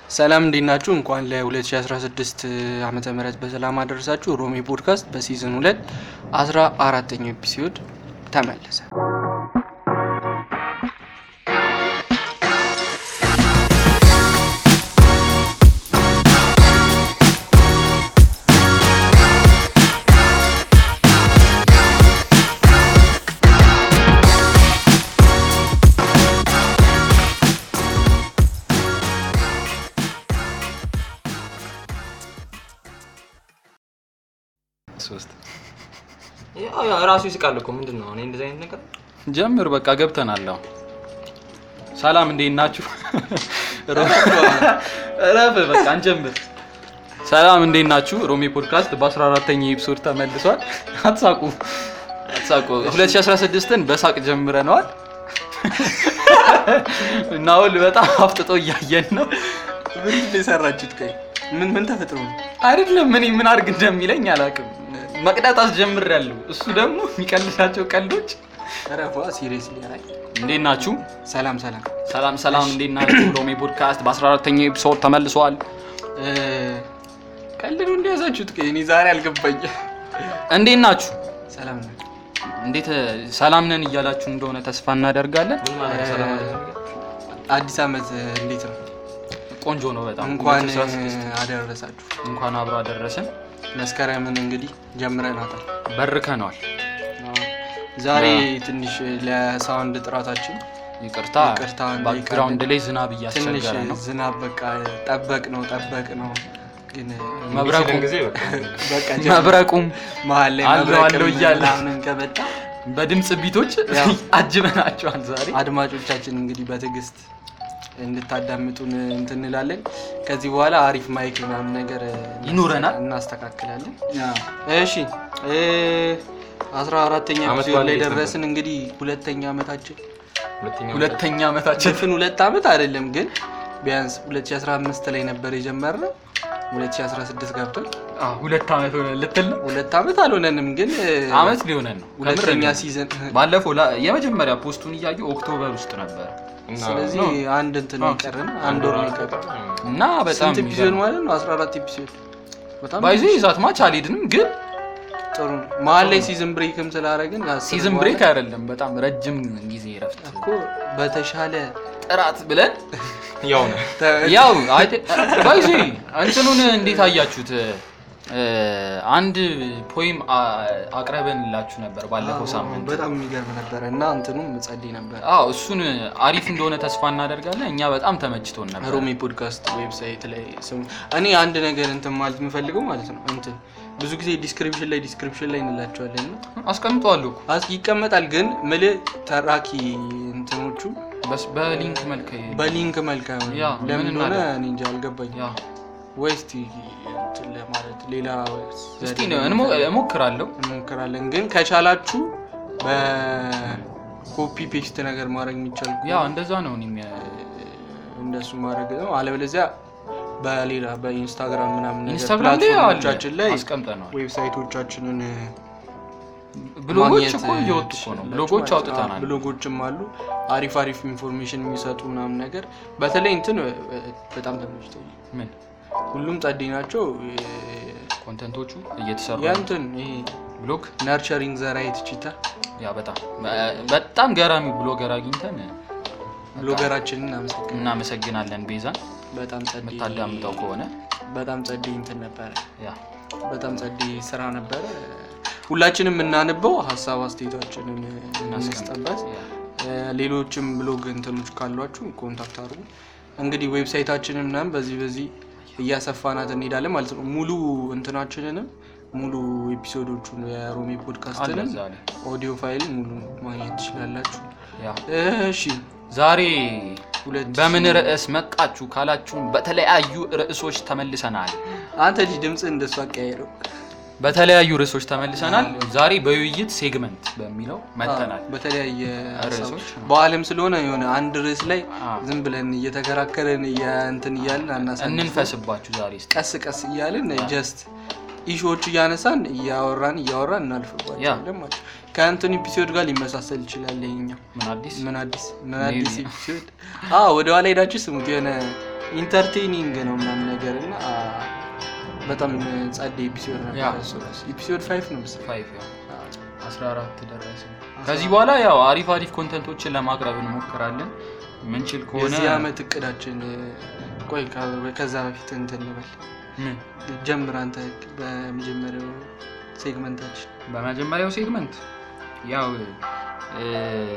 ሰላም እንዴት ናችሁ? እንኳን ለ2016 ዓመተ ምህረት በሰላም አደረሳችሁ። ሮሚ ፖድካስት በሲዝን ሁለት አስራ አራተኛው ኤፒሶድ ተመለሰ። ሶስት ያው ያው ራሱ ይስቃል እኮ ምንድን ነው እኔ እንደዚህ አይነት ነገር ጀምር በቃ ገብተናል። አሁን ሰላም እንዴት ናችሁ? እረፍ በቃ እንጀምር። ሰላም እንዴት ናችሁ? ሮሚ ፖድካስት በ14ተኛ ኤፒሶድ ተመልሷል። አትሳቁ አትሳቁ። 2016ን በሳቅ ጀምረነዋል። ናውል በጣም አፍጥጦ እያየን ነው። ምንድን ነው የሰራችሁት? ቆይ ምን ምን ተፈጥሮ ነው? አይደለም እኔ ምን አድርግ እንደሚለኝ አላውቅም። መቅዳት አስጀምሬያለሁ። እሱ ደግሞ የሚቀልዳቸው ቀልዶች ረፏ ሲሪየስ ሊያራይ እንዴት ናችሁ? ሰላም ሰላም። ሰላም ሰላም፣ እንዴት ናችሁ? ሮሚ ፖድካስት በ14ተኛው ኤፒሶድ ተመልሷል። እ፣ ቀልድ ነው እንደያዛችሁት? ቆይ እኔ ዛሬ አልገባኝ። እንዴት ናችሁ? ሰላም ነው። እንዴት ሰላም ነን እያላችሁ እንደሆነ ተስፋ እናደርጋለን። ምን ማለት ነው? ሰላም አለይኩም። አዲስ ዓመት እንዴት ነው? ቆንጆ ነው በጣም እንኳን 2016 አደረሳችሁ። እንኳን አብሮ አደረሰን። መስከረምን እንግዲህ ጀምረናታል። በርከነዋል። ዛሬ ትንሽ ለሳውንድ ጥራታችን ይቅርታ፣ ይቅርታ ባክግራውንድ ላይ ዝናብ ትንሽ እያስቸገረ ነው። ዝናብ በቃ ጠበቅ ነው ጠበቅ ነው ግን መብረቁ የሚችልን ጊዜ በቃ በቃ መብረቁም መሀል ላይ አለው መብረቅም አለው እያለ ምናምን ከመጣ በድምፅ ቢቶች ያው። አጅበናቸዋል ዛሬ። አድማጮቻችን እንግዲህ በትዕግስት እንድታዳምጡን እንትን እንላለን። ከዚህ በኋላ አሪፍ ማይክ ምናምን ነገር ይኖረናል። እናስተካክላለን። እሺ እ አስራ አራተኛ አመት ኤፒሶድ በዓል ላይ እንዴት ደረስን። እንግዲህ ሁለተኛ አመታችን ሁለተኛ ሁለተኛ ዓመታችን ጭፍን ሁለት አመት አይደለም ግን ቢያንስ 2015 ላይ ነበር የጀመርነው 2016 ገብቷል። አዎ፣ ሁለት ዓመት ሆነ ልትል ነው። ሁለት አመት አልሆነንም ግን እ፣ ዓመት ሊሆነን ነው። ከምር ሁለተኛ ነው። ሲዘን ባለፈው ላ- የመጀመሪያ ፖስቱን እያዩ ኦክቶበር ውስጥ ነበረ እና ስለዚህ ነው። አንድ እንትን ነው የቀረን አንድ ወር ነው የቀረን። እና በጣም ስንት ኤፒሶድ ማለት ነው? 14 ኤፒሶድ በጣም ባይዞ ይዛት ማች አልሄድንም፣ ግን ጥሩ ነው። መሀል ላይ ሲዝን ብሬክም ስላደረግን አስር ሲዝን በኋላ ብሬክ አይደለም፣ በጣም ረጅም ጊዜ ረፍት እኮ በተሻለ ጥራት ብለን ያው ነው ተ- ያው ባይዞ እንትኑን እንዴት አያችሁት? እ፣ አንድ ፖይም አቅረበንላችሁ ነበር ባለፈው ሳምንት። በጣም የሚገርም ነበረ እና እንትኑም ጸልይ ነበር። አዎ እሱን አሪፍ እንደሆነ ተስፋ እናደርጋለን። እኛ በጣም ተመችቶን ነበር። ሮሚ ፖድካስት ዌብሳይት ላይ ስሙ። እኔ አንድ ነገር እንትን ማለት የምፈልገው ማለት ነው እንትን ብዙ ጊዜ ዲስክሪፕሽን ላይ ዲስክሪፕሽን ላይ እንላቸዋለን እና አስቀምጠዋለሁ እኮ አስ- ይቀመጣል ግን ምል ተራኪ እንትኖቹ በስ- በሊንክ መልክ በሊንክ መልክ አይሆንም። ያ፣ ለምን ምን እንደሆነ እናደርግ? እኔ እንጃ አልገባኝ። ያ ወይ እስቲ እንትን ለማለት ሌላ እስቲ ዘዴ ነው እንሞ- እሞክራለሁ። እንሞክራለን ግን ከቻላችሁ በኮፒ ፔስት ነገር ማድረግ የሚቻል ከሆነ ያ እንደዛ ነው እኔም ያ- እንደሱ ማድረግ ነው። አለበለዚያ በሌላ በኢንስታግራም ምናምን ነገር ኢንስታግራም ላይ አለ ፕላትፎርሞቻችን ላይ አስቀምጠነዋል። ዌብሳይቶቻችንን ብሎጎች ማግኘት እኮ እየወጡ እኮ ነው። ትችላላችሁ ብሎጎች ማለት ነው። አውጥተናል። አዎ፣ ብሎጎችም አሉ አሪፍ አሪፍ ኢንፎርሜሽን የሚሰጡ ምናምን ነገር በተለይ እንትን እ፣ በጣም ተመችቶ ምን ሁሉም ጸዴ ናቸው። ኮንተንቶቹ እየተሰሩ ያ ነው። እንትን ይሄ ብሎግ ነርቸሪንግ ዘራይት ቺታ ያ በጣም በጣም ገራሚ ብሎገር አግኝተን ብሎገራችንን አመሰግን እናመሰግናለን። ቤዛን በጣም ጸዴ የምታዳምጠው ከሆነ በጣም ጸዴ እንትን ነበረ። ያ በጣም ጸዴ ስራ ነበረ። ሁላችንም የምናነበው ሀሳብ አስተያየታችንን እናስጠበት። ያ ሌሎችም ብሎግ እንትኖች ካሏችሁ ኮንታክት አድርጉ። እንግዲህ ዌብሳይታችንን ምናምን በዚህ በዚህ እያሰፋናት እንሄዳለን ማለት ነው። ሙሉ እንትናችንንም ሙሉ ኤፒሶዶቹን የሮሚ አለ ፖድካስትንም እዛ ላይ ኦዲዮ ፋይል ሙሉ ማግኘት ትችላላችሁ። ያ እሺ ዛሬ ሁለት በምን ርዕስ መጣችሁ ካላችሁን በተለያዩ ርዕሶች ተመልሰናል። አንተ ልጅ ድምፅ እንደሱ አቀያየረው በተለያዩ ርዕሶች ተመልሰናል። ዛሬ በውይይት ሴግመንት በሚለው መተናል። በተለያየ ርዕሶች ሀሳብ በአለም ስለሆነ የሆነ አንድ ርዕስ ላይ አዎ። ዝም ብለን እየተከራከረን እንትን እያልን አናሳልፍም። እንንፈስባችሁ ዛሬ እስኪ። ቀስ ቀስ እያልን ጀስት ኢሹዎቹ እያነሳን እያወራን እያወራን ያ። እናልፍባቸዋለን ማለት ነው። ከእንትን ኤፒሶድ ጋር ሊመሳሰል ይችላል ይኸኛው ምን አዲስ ምን አዲስ ምን Maybe. አዲስ ኤፒሶድ አዎ ወደ ኋላ ሄዳችሁ ስሙት የሆነ ኢንተርቴኒንግ ነው ምናምን ነገር እና አ፣ በጣም ጸደ ኤፒሶድ ነበር ያ። እሱ ራሱ። ኤፒሶድ ፋይቭ ነው መሰለኝ። ፋይቭ ያው 14 ደረሰ። ከዚህ በኋላ ያው አሪፍ አሪፍ ኮንተንቶችን ለማቅረብ እንሞክራለን። ምንችል ከሆነ የዚህ ዓመት እቅዳችን ቆይ ከ- ከዛ በፊት እንትን እንበል ምን ጀምር አንተ በመጀመሪያው ሴግመንታችን በመጀመሪያው ሴግመንት ያው እ፣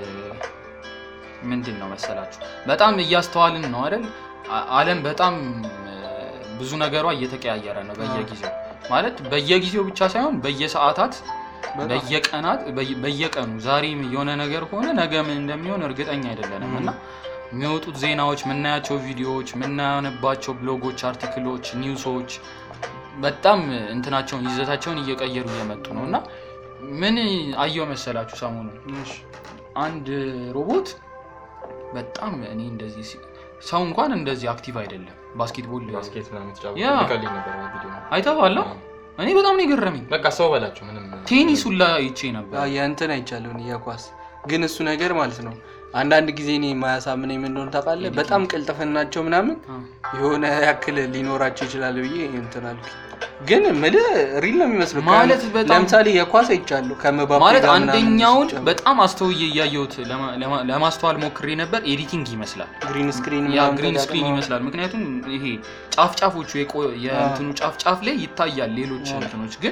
ምንድን ነው መሰላችሁ በጣም እያስተዋልን ነው አይደል? አ- ዓለም በጣም እ፣ ብዙ ነገሯ እየተቀያየረ ነው በየጊዜው ማለት በየጊዜው ብቻ ሳይሆን በየሰዓታት በጣም። በየቀናት በየ- በየቀኑ ዛሬ የሆነ ነገር ከሆነ ነገ ምን እንደሚሆን እርግጠኛ አይደለንም እና የሚወጡት ዜናዎች፣ የምናያቸው ቪዲዮዎች፣ የምናነባቸው ብሎጎች፣ አርቲክሎች፣ ኒውሶች በጣም እንትናቸውን ይዘታቸውን እየቀየሩ እየመጡ ነው እና ምን አየው መሰላችሁ ሰሞኑን እሺ። አንድ ሮቦት በጣም እኔ እንደዚህ ሲ- ሰው እንኳን እንደዚህ አክቲቭ አይደለም ባስኬትቦል ባስኬት ምናምን የተጫወቱ ያ። ልከልኝ ነበር ቪዲዮ አይተዋለሁ እኔ በጣም ነው የገረመኝ በቃ ሰው በላቸው ምንም ቴኒስ ሁላ ይቼ ነበር አዎ፣ የእንትን አይቻለሁን የኳስ ግን እሱ ነገር ማለት ነው አንዳንድ ጊዜ እኔ የማያሳምነኝ ምን እንደሆነ ታውቃለህ? በጣም ቅልጥፍናቸው ምናምን አ። የሆነ ያክል ሊኖራቸው ይችላል ብዬ እንትን አልኩኝ። ግን ምልህ ሪል ነው የሚመስለው። ማለት ከ- በጣም- ለምሳሌ የኳስ አይቻለሁ ከመባፔ ማለት ጋር ምናምን አንደኛውን ሲጫወት በጣም አስተውዬ እያየሁት ለማ- ለማ- ለማስተዋል ሞክሬ ነበር ኤዲቲንግ ይመስላል ግሪን ስክሪን ያ ምናምን ግሪን ስክሪን ተጠቅመው- ይመስላል ምክንያቱም ይሄ ጫፍ ጫፎቹ የቆ- የእንትኑ ጫፍ ጫፍ ላይ ይታያል ሌሎች አዎ። እንትኖች ግን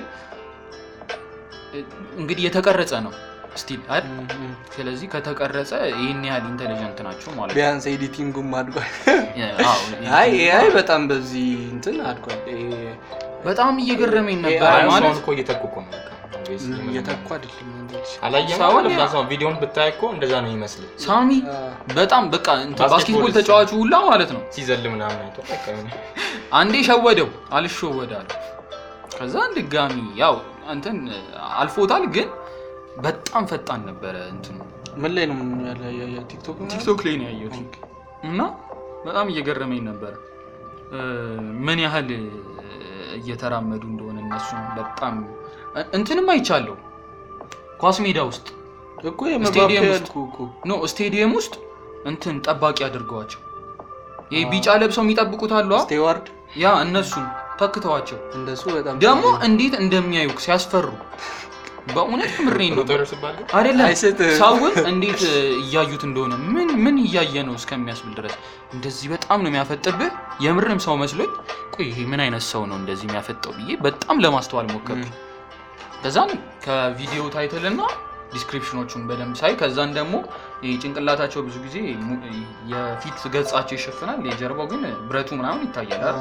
እ፣ እንግዲህ የተቀረጸ ነው ስቲል አይደል እም፣ እም። ስለዚህ ከተቀረጸ ይህን ያህል ኢንቴሊጀንት ናቸው ማለት ነው ቢያንስ ኤዲቲንጉም አድጓል። አዎ፣ አይ ኤዲቲንግ- አይ በጣም በዚህ እንትን አድጓል። ይሄ በጣም እየገረመኝ ነበር አይ፣ ማለት ሰውን እኮ እየተኩ እኮ ነው በቃ obviously ምንም- እየተኩ አይደለም እንግዲህ። አላየህም ሰውን አይደል? ያ- ሰው ቪዲዮን ብታይ እኮ እንደዛ ነው ይመስል ሳሚ አ፣ በጣም በቃ እንትን ባስኬትቦል ባስኬትቦል ስ- ተጫዋቹ ሁላ ማለት ነው ሲዘል ምናምን አይቶ በቃ የሆነ አንዴ ሸወደው አልሸወዳል ከዛ ድጋሚ ያው እንትን አልፎታል ግን በጣም ፈጣን ነበረ እንትኑ ምን ላይ ነው ያለ ያ- ቲክቶክ ነው? ቲክቶክ ላይ ነው ያየሁት እና በጣም እየገረመኝ ነበረ እ፣ ምን ያህል እ፣ እየተራመዱ እንደሆነ እነሱ በጣም እ- እንትንም አይቻለሁ ኳስ ሜዳ ውስጥ እኮ የመባፔ ስቴዲየም ውስጥ ያልኩህ እኮ ኖ ስቴዲየም ውስጥ እንትን ጠባቂ አድርገዋቸው ይህ ቢጫ ለብሰው የሚጠብቁት አሉ አ? ስቴዋርድ ያ እነሱን ተክተዋቸው እንደሱ በጣም ደግሞ እንዴት እንደሚያዩ ሲያስፈሩ በእውነት ምሬን ነው ሮጠር ሲባል ግን አይደለም አይስትም። ሰውን እንዴት እ, እያዩት እንደሆነ ምን ምን እያየ ነው እስከሚያስብል ድረስ እንደዚህ በጣም ነው የሚያፈጥብህ የምርም ሰው መስሎኝ ቆይ ይሄ ምን አይነት ሰው ነው እንደዚህ የሚያፈጠው ብዬ በጣም ለማስተዋል ሞከርኩ ከዛን ከቪዲዮ ታይትልና ዲስክሪፕሽኖቹን በደንብ ሳይ ከዛን ደግሞ ይሄ ጭንቅላታቸው ብዙ ጊዜ mu- የፊት ገጻቸው ይሸፍናል የጀርባው ግን ብረቱ ምናምን ይታያል አይደል?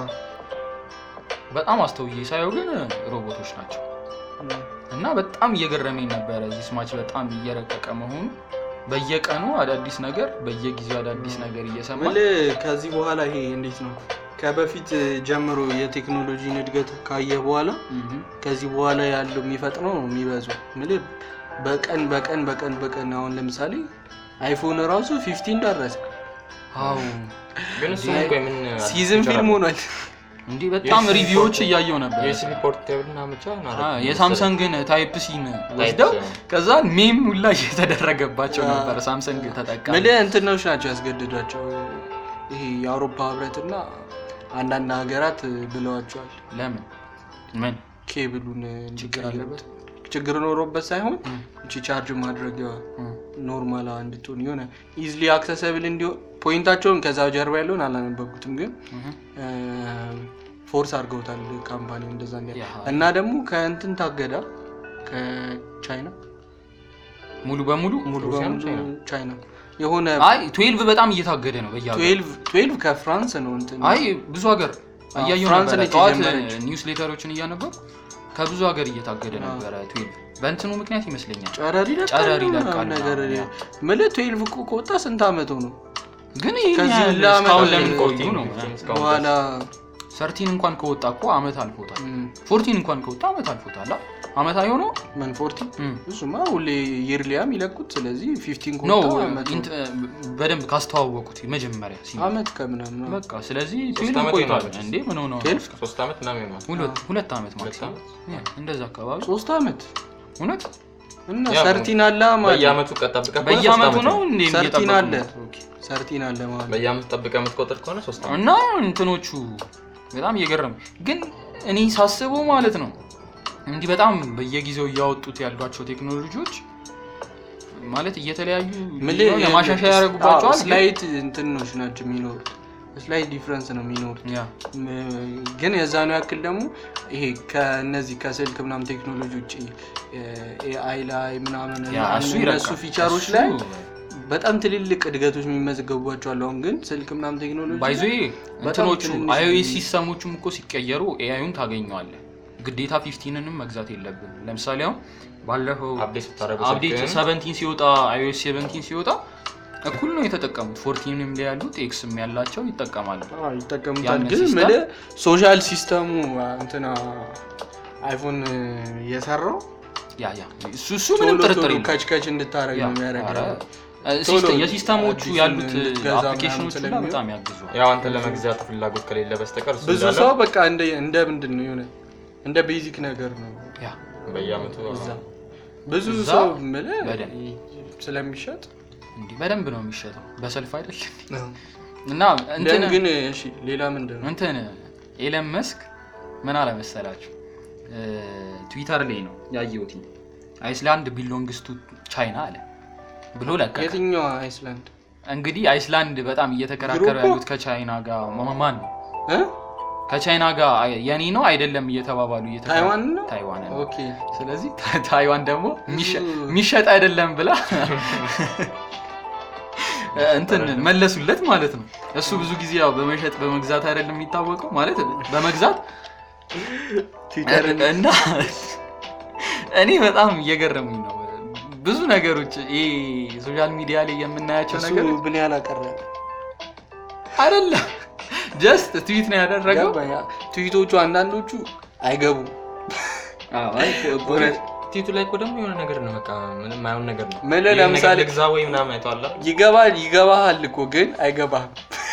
በጣም አስተውዬ ሳየው ግን ሮቦቶች ናቸው እና በጣም እየገረመኝ ነበረ እዚህ ስማች በጣም እየረቀቀ መሆኑ በየቀኑ አዳዲስ ነገር በየጊዜው አዳዲስ ነገር እየሰማ ምል ከዚህ በኋላ ይሄ እንዴት ነው ከበፊት ጀምሮ የቴክኖሎጂን እድገት ካየ በኋላ ከዚህ በኋላ ያለው የሚፈጥነው ነው የሚበዛው። ምል በቀን በቀን በቀን በቀን አሁን ለምሳሌ አይፎን ራሱ ፊፍቲን ደረሰ። አዎ ግን እሱ እኮ የምን ሲዝን ፊልም ሆኗል። እንዲህ በጣም የስ- ሪቪዎች እያየው ነበር የዩኤስቢ ፖርቴብል እና ብቻ አ፣ የሳምሰንግን ታይፕ ሲን ወስደው ከዛ ሜም ሁላ እየተደረገባቸው አ። ነበር ሳምሰንግ ተጠቃሚ ምል እንትኖች ናቸው ያስገድዷቸው። ይሄ የአውሮፓ ህብረትና አንዳንድ ሀገራት ብለዋቸዋል ለምን ምን ኬብሉን ችግር አለበት ችግር ኖሮበት ሳይሆን እም፣ እቺ ቻርጅ ማድረጊያዋ እም። ኖርማል እንድትሆን የሆነ ኢዝሊ አክሰሰብል እንዲሆን ፖይንታቸውን ከዛ ጀርባ ያለውን አላነበብኩትም፣ ግን እም። ፎርስ አድርገውታል ካምፓኒው እንደዛ እንዲያ ያ። እና ደግሞ ከእንትን ታገዳ ከቻይና ሙሉ በሙሉ ሙሉ ሩሲያ ነው በሙሉ ቻይና? ቻይና የሆነ አይ ትዌልቭ በጣም እየታገደ ነው በየሀገሩ ትዌልቭ ትዌልቭ ከፍራንስ ነው እንትን አይ ብዙ ሀገር አዎ፣ እያየሁ ፍራንስ ነበረ ነች ጠዋት የጀመረችው። ኒውስ ሌተሮችን እያነበብኩ ከብዙ ሀገር እየታገደ ነበረ ትዌልቭ በእንትኑ ምክንያት ይመስለኛል ጨረር ይለቃል ጨረር ምናምን ይለቃል ነገር ምናምን። ምልህ ትዌልቭ እኮ ከወጣ ስንት አመት ነው ግን ይህን ከዚህ ያህል ሁላ ዓመት እስካሁን ነው ለምን ቆዩ ፎርቲን ነው እስካሁን በኋላ ሰርቲን እንኳን ከወጣ እኮ አመት አልፎታል እም፣ ፎርቲን እንኳን ከወጣ አመት አልፎታል አ? አመት አይሆነው ምን ፎርቲ እም። እሱማ ሁሌ የርሊያም ይለቁት ስለዚህ ፊፍቲን ኖ ከወጣ አመት ነው። ኢንት- በደንብ ካስተዋወቁት መጀመሪያ ሲመጣ አመት ከምናምን ነው። በቃ ስለዚህ ሶስት ትዌልቭ ዓመት ቆይቷል ይሆናል። እንዴ ምን ሆነው ነው? ትዌልቭ? ሶስት ዓመት ምናምን ይሆናል ሁለት- ሁለት ዓመት ሁለት ማክሲመም ዓመት? ያ፣ እንደዛ አካባቢ ሶስት አመት እውነት እና ያው ሰርቲን አለ ማለት ነው። በየአመቱ ቀጠብቀ ከሆነ በየአመቱ ሶስት ነው ዓመት እንዴ ሰርቲን እየጠበቁ አለ ነው? ኦኬ። ሰርቲን አለ ማለት ነው። በየአመቱ ጠብቀ የምትቆጥር ከሆነ ሶስት ዓመት እና እንትኖቹ በጣም እየገረም ግን እኔ ሳስበው ማለት ነው እንዲህ በጣም በየጊዜው እያወጡት ያሏቸው ቴክኖሎጂዎች ማለት እየተለያዩ ምልህ የሆነ ማሻሻያ ያደርጉባቸዋል ግን- ስላይት እንትኖች ናቸው የሚኖሩት ስላይት ዲፍረንስ ነው የሚኖሩት ያ ም- ግን የዛኑ ያክል ደግሞ ይሄ ከነዚህ ከስልክ ምናምን ቴክኖሎጂ ውጭ ኤአይ ላይ ምናምን ያ እና እሱ እነሱ ይረቃል። ፊቸሮች እሱ ላይ በጣም ትልልቅ እድገቶች የሚመዘገቡባቸው አሉ። አሁን ግን ስልክ ምናምን ቴክኖሎጂ ባይዞ በጣም እንትኖቹ ትንንሽ አይኦኤስ ነው። ሲስተሞቹም እኮ ሲቀየሩ ኤአዩን ታገኘዋለህ። ግዴታ ፊፍቲንንም መግዛት የለብን። ለምሳሌ አሁን ባለፈው አፕዴት ስታደርጉ አፕዴት ስልክህን ሰቨንቲን ሲወጣ አይኦኤስ ሰቨንቲን ሲወጣ እኩል ነው የተጠቀሙት። ፎርቲንም ላይ ያሉት ኤክስም ያላቸው ይጠቀማሉ። አዎ፣ ይጠቀሙታል። ያን ግን ሲስተም- ምልህ ሶሻል ሲስተሙ እንትና አይፎን የሰራው ያ ያ እሱ እሱ ምንም ቶሎ ጥርጥር ቶሎ የለም። ከች ከች እንድታረግ ያ፣ ነው የሚያደርገው። ኧረ፣ እ፣ ቶሎ ሲስተም- የሲስተሞቹ አዲሱን ያሉት እንድትገዛ አፕሊኬሽኖች ምናምን ሁላ ስለሚሆን በጣም ያግዙዋል። ያው አንተ ለመግዛት ፍላጎት ከሌለ በስተቀር እሱ ብዙ እንዳለ ሰው በቃ እንደ እንደ ምንድን ነው የሆነ እንደ ቤዚክ ነገር ነው ያ በየአመቱ እዛ ብዙ እዛ ሰው ምልህ በደንብ። ስለሚሸጥ እንዲህ በደንብ ነው የሚሸጠው በሰልፍ አይደል እና ለን እንትን ግን እሺ ሌላ ምንድን ነው እንትን ኤለን መስክ ምን አለ መሰላችሁ እ፣ ትዊተር ላይ ነው ያየሁት አይስላንድ ቢሎንግስ ቱ ቻይና አለ ብሎ ለቀቀ። የትኛዋ አይስላንድ እንግዲህ አይስላንድ በጣም እየተከራከሩ ግሩፑ? ያሉት ከቻይና ጋር ማን ነው እ? ከቻይና ጋር አይ- የኔ ነው አይደለም እየተባባሉ እየተከራ- ታይዋን ነው ታይዋን ነው። ኦኬ ስለዚህ ታ- ታይዋን ደግሞ የሚሸ- ብዙ- የሚሸጥ አይደለም ብላ እንትን መለሱለት ማለት ነው። እሱ ብዙ ጊዜ ያው በመሸጥ በመግዛት አይደለም የሚታወቀው ማለት በመግዛት ትዊተርን እና እኔ በጣም እየገረሙኝ ነው ብዙ ነገሮች ይሄ ሶሻል ሚዲያ ላይ የምናያቸው እሱ ነገሮች ምን ያህል አቀረ አይደለም ጀስት ትዊት ነው ያደረገው ገባኝ። ትዊቶቹ አንዳንዶቹ አይገቡም እውነት ቲቱ ላይ እኮ ደግሞ የሆነ ነገር ነው በቃ ምንም ማይሆን ነገር ነው ምን ይሄን ነገር ለምሳሌ ልግዛ ወይ ምናምን አይተዋል አይደል? ይገባል ይገባሃል እኮ ግን አይገባህም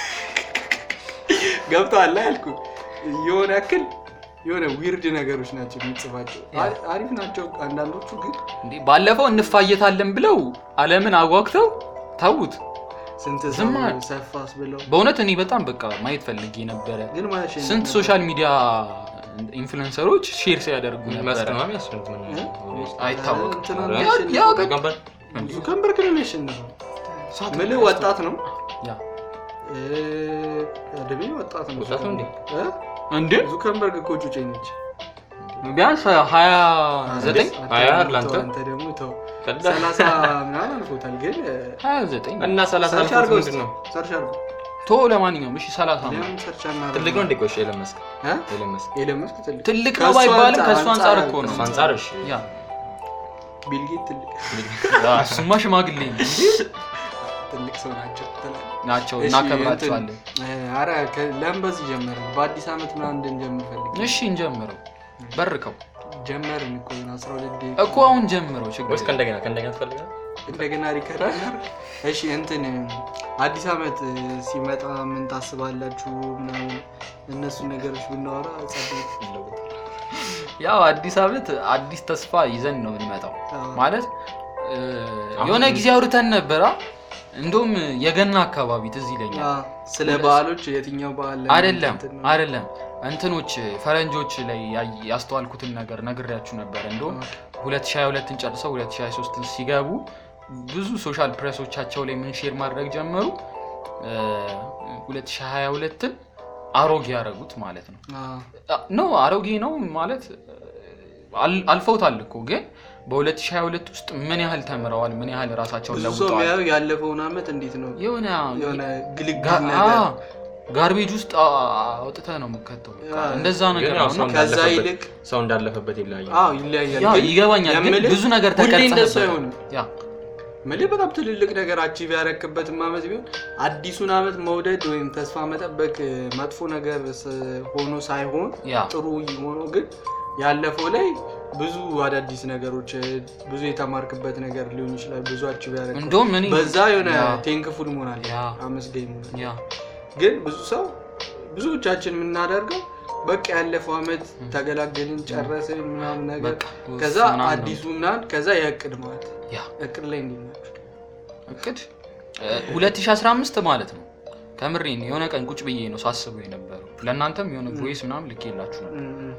ገብተዋል ያልኩ የሆነ ያክል የሆነ ዊርድ ነገሮች ናቸው የሚጽፋቸው አ- አሪፍ ናቸው አንዳንዶቹ ግን እንዴ ባለፈው እንፋየታለን ብለው አለምን አጓግተው ተዉት ስንት ዝም ሰው አለ። ሰፋስ ብለው በእውነት እኔ በጣም በቃ ማየት ፈልጌ ነበረ ግን ማለት ስንት ሶሻል ሚዲያ ኢንፍሉንሰሮች ሼር ሲያደርጉ ነበረ መስጠማም ያስፈልግ ምን እ? አይታወቅም። እንትና ኧረ፣ ነው ያ- ያሸነፈው። ያው ተቀበል ዙከንበርግ ነው ያሸነፈው ምልህ ወጣት ነው ያ እ፣ ደቤ ወጣት ነው ወጣት ነው እንዴ? እ? እንዴ ዙከንበርግ እኮ ጩጬ ነች ቢያንስ ሀያ ዘጠኝ ሀያ ለአንተ? አንተ ደግሞ ተው ቀዳ ሰላሳ ምናምን አልፎታል ግን እ፣ ሀያ ዘጠኝ እና ሰላሳ ሰርች አልፎት አድርገው ምንድን ነው ሰርች አድርገው ቶ ለማንኛውም እሺ ሰላሳ ነው ለምን ሰርች አናደርገው? ትልቅ ነው እንዴ ቆይ ኤለን መስክ እ? ኤለን መስክ ኤለን መስክ ትልቅ ትልቅ ነው ከእሱ ባይባልም አንጻር- ከእሱ አንጻር እኮ ነው እሱ አንጻር እሺ ያ ቢል ጌት ትልቅ ያ፣ እሱማ ሽማግሌ ነው እንዴ ትልቅ ሰው ናቸው ትላለህ። ናቸው እሺ፣ እናከብራቸዋለን እንትን፣ እ፣ ኧረ ከ- ለምን በዚህ ጀመረ በአዲስ ዓመት ምናምን እንድንጀምር ፈልግ እሺ እንጀምረው በርከው ጀመርን እኮ ነው አስራ ሁለት ደቂቃ እኮ አሁን ጀምረው ችግር ወይስ የለም። ከእንደገና ከእንደገና ትፈልጋለህ እንደገና ሪከርድ እሺ እንትን አዲስ ዓመት ሲመጣ ምን ታስባላችሁ ምናምን እነሱ ነገሮች ብናወራ ጸደይ ያው አዲስ ዓመት አዲስ ተስፋ ይዘን ነው የምንመጣው አዎ። ማለት እ፣ የሆነ ጊዜ አውርተን ነበራ እንደውም የገና አካባቢ ትዝ ይለኛል አ፣ ስለ በዓሎች የትኛው በዓል ላይ አይደለም እንትን ነው? አይደለም እንትኖች ፈረንጆች ላይ ያይ- ያስተዋልኩትን ነገር ነግሬያችሁ ነበር እንደውም 2022ን ጨርሰው 2023ን ሲገቡ ብዙ ሶሻል ፕሬሶቻቸው ላይ ምን ሼር ማድረግ ጀመሩ እ፣ 2022ን አሮጌ ያደረጉት ማለት ነው አ፣ ኖ አሮጌ ነው ማለት አል- አልፈውታል እኮ ግን በ2022 ውስጥ ምን ያህል ተምረዋል ምን ያህል ራሳቸውን ብዙ ሰው ለውጠዋል የሚያየው ያለፈውን ዓመት እንዴት ነው የሆነ የሆነ ግልግል ጋ- ነገር አ- ጋርቤጅ ውስጥ አ- አውጥተህ ነው የምከተው በቃ ያ፣ እንደዛ ነገር ግን ያው ነው ሰው እና ከዛ እንዳለፈበት- ይልቅ ሰው እንዳለፈበት ይለያያል አዎ ይለያያል ያው ግን ይገባኛል ግን የምልህ ብዙ ነገር ሁሌ እንደሱ ተቀርጸህበታል አይሆንም ያ ምልህ በጣም ትልልቅ ነገር አቺቭ ያረክበትም ዓመት ቢሆን አዲሱን ዓመት መውደድ ወይም ተስፋ መጠበቅ መጥፎ ነገር ስ- ሆኖ ሳይሆን ያ ጥሩ ሆኖ ግን ያለፈው ላይ ብዙ አዳዲስ ነገሮች ብዙ የተማርክበት ነገር ሊሆን ይችላል። ብዙ አቺቭ ያረክ እንደውም እኔ በዛ የሆነ ያ፣ ቴንክፉል መሆን አለ ያ። አመስገኝ መሆን አለ። ያ ግን ብዙ ሰው ብዙዎቻችን የምናደርገው በቃ ያለፈው አመት ተገላገልን ጨረስን ምናምን ነገር በቃ ከዛ ምናምን ነው። አዲሱ ምናምን ከዛ የእቅድ ማለት ያ እቅድ ላይ እንዴት ናቸው? እቅድ እ፣ 2015 ማለት ነው። ከምሬን የሆነ ቀን ቁጭ ብዬ ነው ሳስበው የነበረው። ለእናንተም የሆነ ቮይስ ምናምን ልኬላችሁ ነበር። እም፣ እም።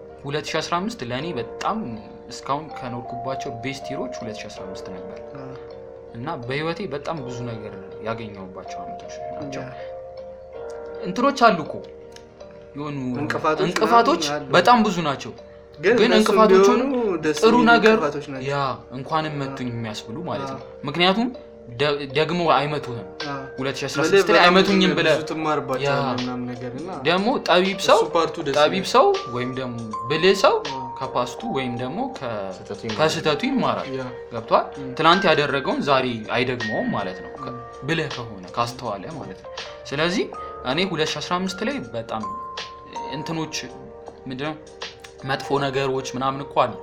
2015 ለእኔ በጣም እስካሁን ከኖርኩባቸው ቤስት ሂሮች 2015 ነበር አ፣ እና በህይወቴ በጣም ብዙ ነገር ያገኘሁባቸው አመቶች ናቸው። ያ። እንትኖች አሉ እኮ የሆኑ እንቅፋቶች እንቅፋቶች ምናምን አሉ። በጣም ብዙ ናቸው። ግን ግን እነሱም እንቅፋቶቹን ቢሆኑ ደስ ጥሩ የሚሉ ነገር እንቅፋቶች ናቸው። ያ እንኳንም መቱኝ የሚያስብሉ ማለት ነው። አ። ምክንያቱም ደ- ደግሞ አይመቱህም። አ። 2016 ላይ አይመቱኝም ብለህ ብዙ ትማርባቸዋለህ ያ። ምናምን ነገር እና ደግሞ ጠቢብ ሰው እሱ ፓርቱ ደስ ጠቢብ ይላል። ሰው ወይም ደግሞ ብልህ ሰው አ፣ ከፓስቱ ወይም ደግሞ ከ- ስህተቱ ይማራል። ከስህተቱ ይማራል። ያ። ገብቷል። ም። ትናንት ያደረገውን ዛሬ አይደግመውም ማለት ነው። ከ- ብልህ ከሆነ ካስተዋለ ማለት ነው። ስለዚህ እኔ 2015 ላይ በጣም እንትኖች ምንድነው መጥፎ ነገሮች ምናምን እኮ አሉ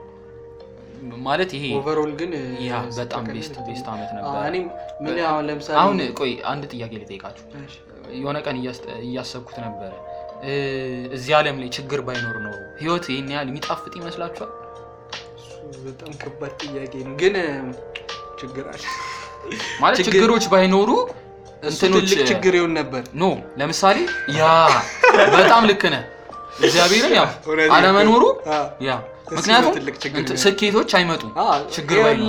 ማለት ይሄ ኦቨርኦል ግን ያ እ፣ በጣም ስተካከል ቤስት ነው። ቤስት ዓመት አ፣ ነበር። እኔም ምን አሁን ለምሳሌ አሁን ቆይ አንድ ጥያቄ ልጠይቃችሁ። እሺ፣ የሆነ ቀን እያስ- እያሰብኩት ነበረ እ፣ እዚህ ዓለም ላይ ችግር ባይኖር ነው ህይወት ይህን ያህል የሚጣፍጥ ይመስላችኋል? እሱ በጣም ከባድ ጥያቄ ነው ግን እ፣ ችግር አለ ማለት ችግር- ችግሮች ባይኖሩ እሱ እንትኖች ትልቅ ችግር ይሆን ነበር ኖ ለምሳሌ ያ በጣም ልክ ነህ። እግዚአብሔርን ያው እውነት አለመኖሩ አ፣ ያ እሱ ምክንያቱም ነው ትልቅ ችግር እንትን ነው። ስኬቶች አይመጡም አ፣ ችግር የወላ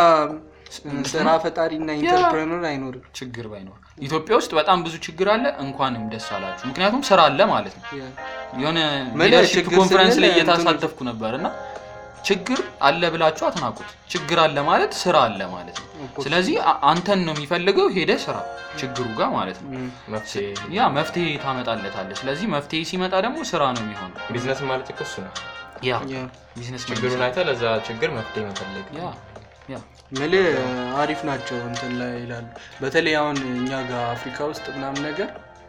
ባይኖር ስራ ፈጣሪና ኢንተርፕረነር አይኖርም ችግር ባይኖር ኢትዮጵያ ውስጥ በጣም ብዙ ችግር አለ። እንኳንም ደስ አላችሁ። ምክንያቱም ስራ አለ ማለት ነው። ያ። የሆነ ምን ሊደርሺፕ ችግር ኮንፈረንስ ስንል ላይ እንትኑ- እየተሳተፍኩ ነበር እና ችግር አለ ብላችሁ አትናቁት። ችግር አለ ማለት ስራ አለ ማለት ነው። ስለዚህ አ- አንተን ነው የሚፈልገው ሄደ ስራ ችግሩ ጋር ማለት ነው። እም፣ መፍትሄ ያ መፍትሄ ታመጣለታለህ። ስለዚህ መፍትሄ ሲመጣ ደግሞ ስራ ነው የሚሆነው። ቢዝነስ ማለት እኮ እሱ ነው። ያ ያ። ቢዝነስ ችግሩን አይተህ ለዛ ችግር መፍትሄ መፈለግ። ያ ያ ምልህ አሪፍ ናቸው እንትን ላይ ይላሉ። በተለይ አሁን እኛ ጋር አፍሪካ ውስጥ ምናምን ነገር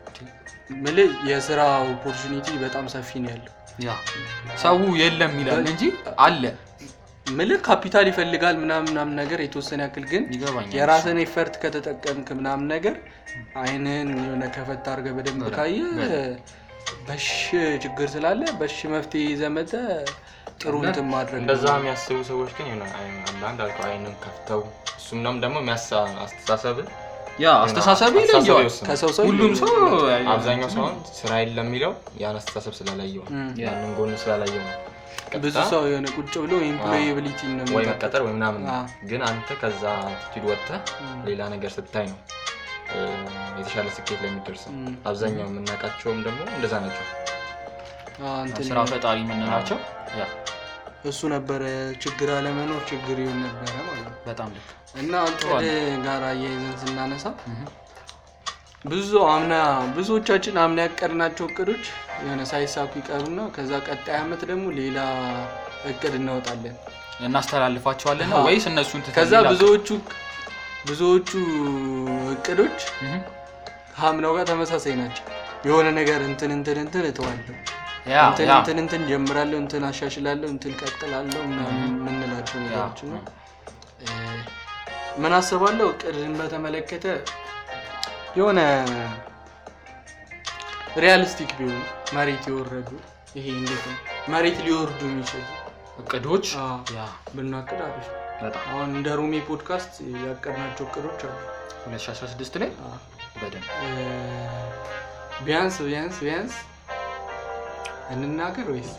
ምልህ የስራ ኦፖርቹኒቲ በጣም ሰፊ ነው ያለው። ያ ሰው የለም ይላል እንጂ አለ። ምልህ ካፒታል ይፈልጋል ምናምን ምናምን ነገር የተወሰነ ያክል ግን ይገባኛል። የራስን ኤፈርት ከተጠቀምክ ምናምን ነገር አይንህን የሆነ ከፈት አድርገህ በደንብ በደንብ፣ ካየ በደንብ። በሽ ችግር ስላለ በሽ መፍትሄ ዘመተ ጥሩ እንትን ማድረግ እንደዛ ነው። የሚያስቡ ሰዎች ግን የሆነ አይ- አንዳንድ አልከው አይንን ከፍተው እሱም ደግሞ ደግሞ የሚያሳ አስተሳሰብ ያ አስተሳሰብ ይለየዋል። ይወስናል። ከሰው ሰው ሁሉም ሰው አብዛኛው ሰው አሁን ስራ የለም የሚለው ያን አስተሳሰብ ስላላየው ነው። እም። ያንን ጎን ስላላየው ነው። ብዙ ቀጥታ ሰው የሆነ ቁጭ ብሎ ኤምፕሎያቢሊቲ ነው ወይ የሚጠብቀው። መቀጠር ወይ ምናምን ነው። አዎ። ግን አንተ ከዛ አቲቲዩድ ወጥተህ እም። ሌላ ነገር ስታይ ነው እ፣ የተሻለ ስኬት ላይ የሚደርሰው። እም። አብዛኛው የምናውቃቸውም ደግሞ እንደዛ ናቸው። አዎ፣ እንትን ስራ ፈጣሪ የምንላቸው ያ እሱ ነበረ ችግር አለመኖር ችግር ይሆን ነበረ ማለት ነው። በጣም ልክ እና እቅድ ጋር አያይዘን ስናነሳ እህ። ብዙ አምና ብዙዎቻችን አምና ያቀድናቸው እቅዶች የሆነ ሳይሳኩ ይቀሩና ከዛ ቀጣይ አመት ደግሞ ሌላ እቅድ እናወጣለን። እናስተላልፋቸዋለን ነው አዎ። ወይስ እነሱን ትተን ከዛ ሌላ- ብዙዎቹ ብዙዎቹ እቅዶች እህ። ከአምናው ጋር ተመሳሳይ ናቸው። የሆነ ነገር እንትን እንትን እንትን እተዋለሁ ያ እንትን ያ እንትን እንትን ጀምራለሁ እንትን አሻሽላለሁ እንትን ቀጥላለሁ ምናምን የምንላቸው ያ ነገሮች ነው። እ፣ ምን አስባለሁ እቅድን በተመለከተ የሆነ ሪያሊስቲክ ቢሆኑ መሬት የወረዱ ይሄ እንዴት ነው መሬት ሊወርዱ የሚችሉ እቅዶች አዎ፣ ያ ብናቅድ አሪፍ ነው። በጣም አሁን እንደ ሮሜ ፖድካስት ያቀድናቸው እቅዶች አሉ 2016 ላይ አዎ። በደንብ እ፣ ቢያንስ ቢያንስ ቢያንስ እንናገር ወይስ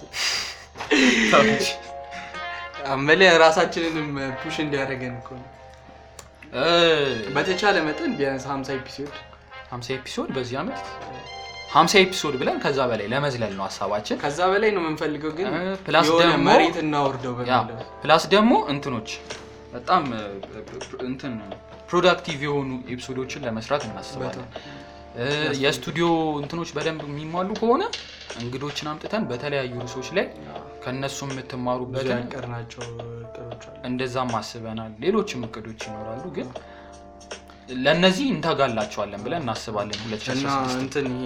አመለ ራሳችንንም ፑሽ እንዲያደርገን እኮ ነው። እ፣ በተቻለ መጠን ቢያንስ 50 ኤፒሶድ 50 ኤፒሶድ በዚህ ዓመት 50 ኤፒሶድ ብለን ከዛ በላይ ለመዝለል ነው ሀሳባችን። ከዛ በላይ ነው የምንፈልገው፣ ግን እ፣ ፕላስ የሆነ ደግሞ- መሬት እናወርደው ያ በሚለው ፕላስ ደግሞ እንትኖች በጣም እ፣ እንትን ፕሮዳክቲቭ የሆኑ ኤፒሶዶችን ለመስራት እናስባለን። እ፣ የስቱዲዮ እንትኖች በደንብ የሚሟሉ ከሆነ እንግዶችን አምጥተን በተለያዩ ርዕሶች ላይ ከእነሱ ብዙ የምትማሩበትን ያቀርናቸው እቅዶች አሉ። እንደዛም አስበናል። ሌሎችም እቅዶች ይኖራሉ፣ ግን ለእነዚህ እንተጋላቸዋለን ብለን እናስባለን። እና 2016 እንትን ይሄ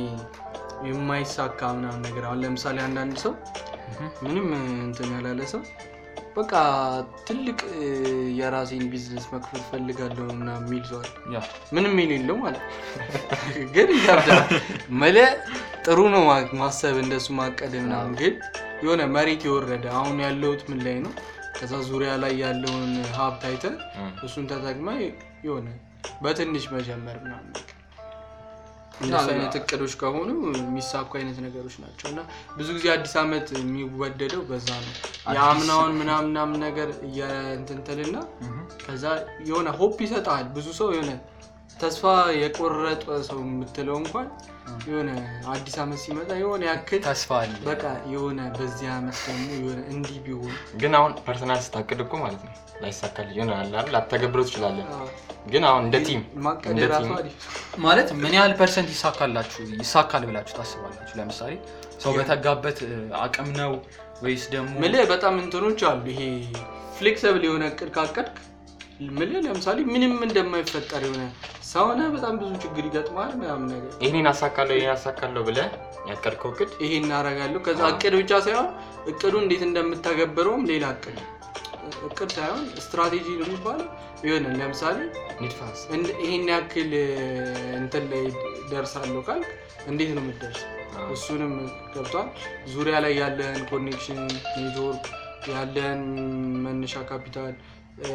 የማይሳካ ምናምን ነገር አሁን ለምሳሌ አንዳንድ ሰው ምንም እንትን ያላለ ሰው በቃ ትልቅ እ, የራሴን ቢዝነስ መክፈት ፈልጋለሁ እና የሚል ሰዋል ያ ምንም የሌለው ማለት ነው። ግን ይከብዳል። መለ ጥሩ ነው ማ- ማሰብ እንደሱ ማቀድ ምናምን፣ ግን የሆነ መሬት የወረደ አሁን ያለሁት ምን ላይ ነው፣ ከዛ ዙሪያ ላይ ያለውን ሀብት አይተህ እም። እሱን ተጠቅመ የሆነ በትንሽ መጀመር ምናምን በቃ እንደሱ አይነት እቅዶች ከሆኑ የሚሳኩ አይነት ነገሮች ናቸው እና ብዙ ጊዜ አዲስ ዓመት የሚወደደው በዛ ነው። የአምናውን ምናምን ምናምን ነገር እየንትንትልና ከዛ የሆነ ሆፕ ይሰጣል። ብዙ ሰው የሆነ ተስፋ የቆረጠ ሰው የምትለው እንኳን የሆነ አዲስ ዓመት ሲመጣ የሆነ ያክል ተስፋ አለ በቃ የሆነ በዚህ ዓመት ደግሞ የሆነ እንዲህ ቢሆን ግን አሁን ፐርሰናል ስታቅድ እኮ ማለት ነው ላይሳካል ይሆናል አይደል? ላታገብረው ትችላለን። አዎ፣ ግን አሁን እንደ ቲም ማቀድ እንደ የራሱ ቲም አሪፍ ማለት ምን ያህል ፐርሰንት ይሳካላችሁ ይሳካል ብላችሁ ታስባላችሁ? ለምሳሌ ሰው በተጋበት እ, አቅም ነው ወይስ ደግሞ ምልህ በጣም እንትኖች አሉ። ይሄ ፍሌክሰብል የሆነ እቅድ ካቀድክ ምልህ ለምሳሌ ምንም እንደማይፈጠር የሆነ ሰውነ በጣም ብዙ ችግር ይገጥማል ምናምን ነገር ይህንን አሳካለሁ ይህን አሳካለሁ ብለህ ያቀድከው እቅድ ይሄ እናደርጋለሁ። ከዛ እቅድ ብቻ ሳይሆን እቅዱ እንዴት እንደምታገብረውም ሌላ እቅድ እቅድ ሳይሆን ስትራቴጂ ነው የሚባለው። የሆነ ለምሳሌ ንድፈ ሀሳብ እንድ- ይሄን ያክል እ, እንትን ላይ ደርሳለሁ ካልክ እንዴት ነው የምትደርስ? አዎ። እሱንም ገብቷል። ዙሪያ ላይ ያለህን ኮኔክሽን ኔትወርክ፣ ያለህን መነሻ ካፒታል፣ እ፣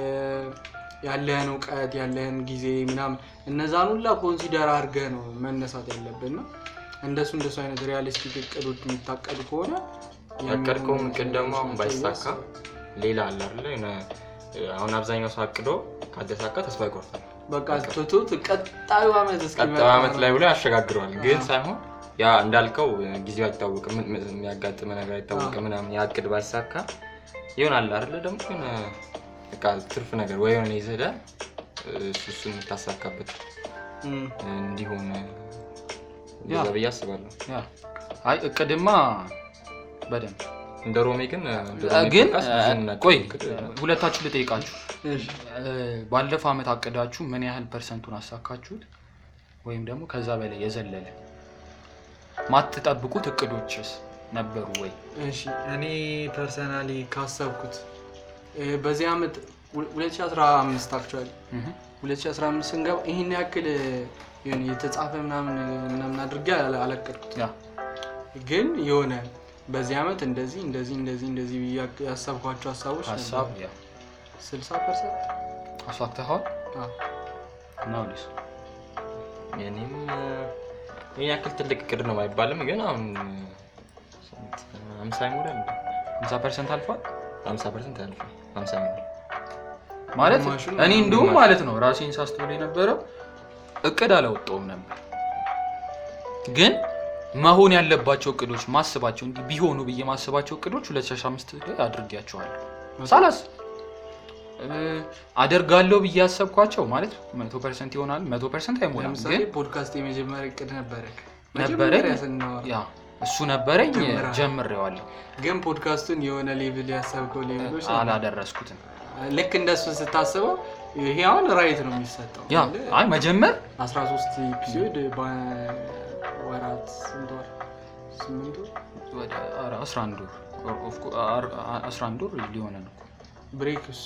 ያለህን እውቀት፣ ያለህን ጊዜ ምናምን እነዛን ሁላ ኮንሲደር አድርገህ ነው መነሳት ያለብን ነው። እንደሱ እንደሱ አይነት ሪያሊስቲክ እቅዶች የሚታቀዱ ከሆነ ያቀድከውም እቅድ ደግሞ አሁን የሚሆኑ ነገሮች ባይሳካ ሌላ አለ አይደለ? የሆነ አሁን አብዛኛው ሰው አቅዶ ካልተሳካ ተስፋ ይቆርጣል። በቃ ትቶት ቀጣዩ ዓመት እስኪመጣ ቀጣዩ ዓመት ላይ ብሎ ያሸጋግረዋል። ግን ሳይሆን ያ እንዳልከው ጊዜው አይታወቅም፣ ምን- ምን- የሚያጋጥም ነገር አይታወቅም ምናምን ያ እቅድ ባይሳካ ይሆናል አይደለ? ደግሞ የሆነ በቃ ትርፍ ነገር ወይ የሆነ ይዘህ እሱ እሱን የምታሳካበት እም፣ እንዲሆን ያ። እንደዛ ብዬ አስባለሁ። ያ አይ እቅድማ በደንብ እንደ ሮሜ ግን እንደ ሮሜ ግን ፖድካስት እ, ብዙ የምናውቀው ቆይ እቅድ ሁለታችሁ ልጠይቃችሁ እሺ። እ, ባለፈው ዓመት አቅዳችሁ ምን ያህል ፐርሰንቱን አሳካችሁት? ወይም ደግሞ ከዛ በላይ የዘለለ ማትጠብቁት እቅዶችስ ነበሩ ወይ? እሺ እኔ ፐርሰናሊ ካሰብኩት እ፣ በዚህ ዓመት ሁ- 2015 አክቹዋሊ እህ 2015 ስንገባ ይህን ያክል እ፣ የሆነ የተጻፈ ምናምን ምናምን አድርጌ አላ- አላቀድኩት ያ ግን የሆነ በዚህ ዓመት እንደዚህ እንደዚህ እንደዚህ እንደዚህ ብዬ ያቅ- ያሰብኳቸው ሀሳቦች ሀሳብ ያ 60 ፐርሰንት አሳክተኸዋል? ናውሊስ የኔም ይህን ያክል ትልቅ እቅድ ነው አይባልም፣ ግን አሁን ስንት ሀምሳ ይሞላል 50 ፐርሰንት አልፏል ሀምሳ ፐርሰንት ያልፋል ሀምሳ ይሞላል። ማለት ግማሹን እኔ እንዲሁም ግማሽ። ማለት ነው ራሴን ሳስተውል የነበረው እቅድ አላወጣውም ነበር፣ ግን መሆን ያለባቸው እቅዶች ማስባቸው እንዲህ ቢሆኑ ብዬ ማስባቸው እቅዶች 2015 ላይ አድርጌያቸዋለሁ። ሳላስ እ፣ አደርጋለሁ ብዬ ያሰብኳቸው ማለት መቶ ፐርሰንት ይሆናል መቶ ፐርሰንት አይሞላም፣ ለምሳሌ ግን ፖድካስት የመጀመሪያ እቅድ ነበረ ነበረኝ መጀመሪያ ስናወራ ያ እሱ ነበረኝ ጀምረሃል። ጀምሬዋለሁ፣ ግን ፖድካስቱን የሆነ ሌቭል ያሰብከው ሌቭሎች ነበሩ። አላደረስኩትም። ልክ እንደሱ ስታስበው ይሄ አሁን ራይት ነው የሚሰጠው ያ አይ መጀመር 13 ኤፒሶድ በወራት ስንት ወር ስምንት ወር ወደ ኧረ 11 ወር ኦፍ ኮ- አር- አ- 11 ወር ሊሆነ ነው። ብሬክስ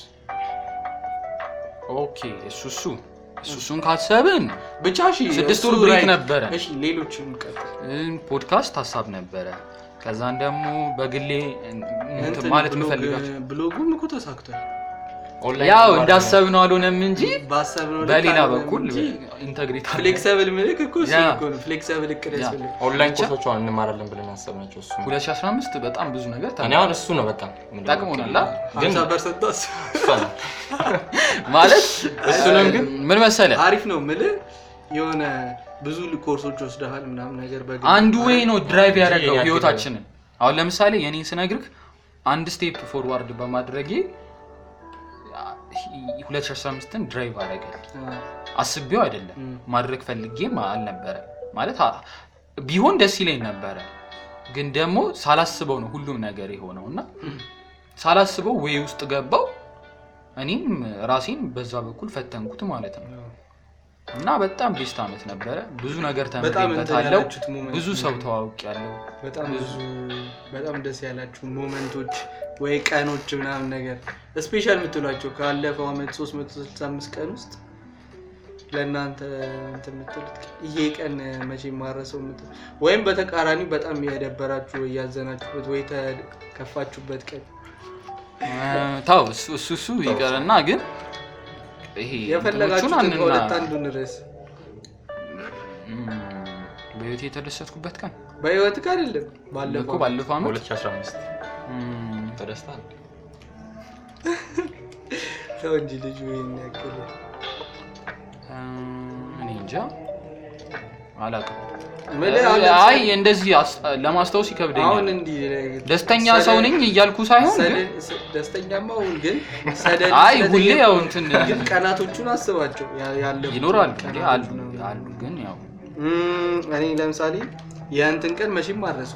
ኦኬ እሱ እሱ እሱ እሱን ካሰብን ብቻ እሺ ስድስት እሱ ወር ብሬክ right። ነበረ። እሺ ሌሎችም ቀጥል እም፣ ፖድካስት ሀሳብ ነበረ። ከዛን ደግሞ በግሌ እን- እንትን እንትን ማለት ብሎግ- የምፈልጋቸው ብሎጉም እኮ ተሳክቷል ኦንላይን ያው ተማሪ እንዳሰብነው አልሆነም እንጂ ባሰብነው ልክ በሌላ አልሆነም በኩል እንጂ ኢንተግሪቲ ፍሌክሰብል ምልክ እኮ እሱ ያ። እኮ ነው ፍሌክሰብል እቅድ ያ። ያስፈልግ ነው። ኦንላይን ብቻ- ኮርሶች አሁን እንማራለን ብለን ያሰብናቸው እሱ ነው። 2015 በጣም ብዙ ነገር እኔ ተማርን። አሁን እሱ ነው በቃ ምንድነው ጠቅሞናል አ? ግን 50 ፐርሰንት እሱ ነው። ማለት እሱንም ግን ምን መሰለ አሪፍ ነው ምልህ የሆነ ብዙ ኮርሶች ወስደሃል ምናምን ነገር በግል አንዱ ወይ ነው ድራይቭ እንጂ ያደረገው ያክል ህይወታችንን። አሁን ለምሳሌ የኔን ስነግርህ አንድ ስቴፕ ፎርዋርድ በማድረጌ 2015ን ድራይቭ አደረገል። አ፣ አስቤው አይደለም እም። ማድረግ ፈልጌም አልነበረ ማለት አ- ቢሆን ደስ ይለኝ ነበረ፣ ግን ደግሞ ሳላስበው ነው ሁሉም ነገር የሆነው እና ሳላስበው ወይ ውስጥ ገባው። እኔም ራሴን በዛ በኩል ፈተንኩት ማለት ነው። እና በጣም ቤስት አመት ነበረ። ብዙ ነገር በጣም እንትን ተምሬበታለሁ። ያላችሁት ሞመንት ብዙ ሰው ተዋውቅ ያለው በጣም ብዙ በጣም ደስ ያላችሁ ሞመንቶች ወይ ቀኖች ምናምን ነገር ስፔሻል የምትሏቸው ካለፈው አመት 365 ቀን ውስጥ ለእናንተ እንትን የምትሉት ቀን ይሄ ቀን መቼ ማረሰው የምትሉ ወይም በተቃራኒ በጣም የደበራችሁ ወይ ያዘናችሁበት ወይ ተከፋችሁበት ቀን ታው እሱ እሱ እሱ ይቀርና ግን ይሄ የፈለጋችሁትን እንትኖቹን ከሁለት አንና- አንዱን ርዕስ እም፣ በህይወቴ የተደሰትኩበት ቀን በህይወት ጋር አይደለም እኮ ባለፈው ባለፈው አመት 2015 እም፣ ተደስታል። ሰው እንጂ ልጁ ይሄን ያክል እም፣ እኔ እንጃ አላውቅም። ምልህ አሁን ለምሳሌ- አይ እንደዚህ አስ- ለማስታወስ አሁን ይከብደኛል። እንዲህ ደስተኛ ሰደ- ሰው ነኝ እያልኩ ሳይሆን ግን ሰደ- ስ- ደስተኛማ አሁን ግን ሰደድ አይ ስለጠየቁ ሁሌ ያው እንትን ግን ቀናቶቹን አስባቸው ያ- ያለፉት ይኖራል እንዴ ቀናቶች አሉ ነው። አሉ ግን ያው እም፣ እኔ ለምሳሌ የእንትን ቀን መቼም አረሱ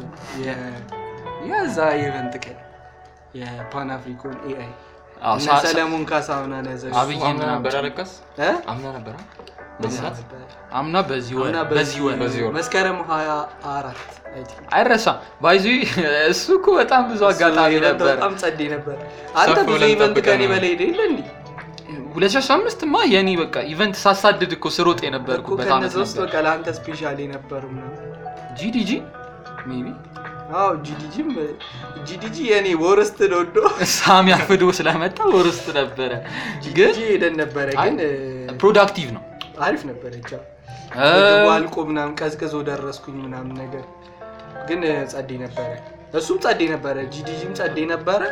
የዛ የኢቨንት ቀን የፓን አፍሪኮን ኤአይ አዎ፣ እነ ሳ- ሳ- ሰለሞን ካሳሁን ያዘ አብይ አምና ምናምን ነበር አለቀስ አምና ነበር በዚህ ሰዓት አምና በዚህ ወር እና በዚህ ወር በዚህ ወር መስከረም ሀያ አራት አይ ቲንክ አይረሳም። ባይዙ እሱ እኮ በጣም ብዙ አጋጣሚ እሱ ነበር። በጣም ጸዴ ነበር። አንተ ሰፍ ብዙ ብለን ኢቨንት ጠብቀን ከኔ ነው። በላይ ሄደ የለ እንዲ 2015 ማ የኔ በቃ ኢቨንት ሳሳድድ እኮ ስሮጥ እኮ የነበርኩበት አመት ከነዛ ውስጥ ነበር። በቃ ለአንተ ስፔሻል የነበሩ ምናምን ጂዲጂ ሜቢ አዎ ጂዲጂም ጂዲጂ የኔ ወርስት ነው ዶ ሳሚ አፍዶ ስለመጣ ወር ውስጥ ነበረ፣ ግን ጂዲጂ ሄደን ነበረ ግን ፕሮዳክቲቭ ነው። አሪፍ ነበረ ቻ እ፣ አልቆ ምናምን ቀዝቅዞ ደረስኩኝ ምናምን ነገር ግን ጸዴ ነበረ እሱም ጸዴ ነበረ ጂዲጂም ጸዴ ነበረ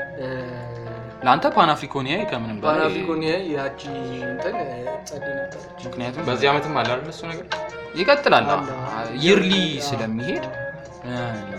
ለአንተ ፓን አፍሪኮኒያ ከምንም በላይ ፓናፍሪኮን ያቺ እንትን ጸዴ ነበረች ምክንያቱም በዚህ ዓመትም አለ አይደል እሱ ነገር ይቀጥላል አለ። ይርሊ አዎ። ስለሚሄድ እ፣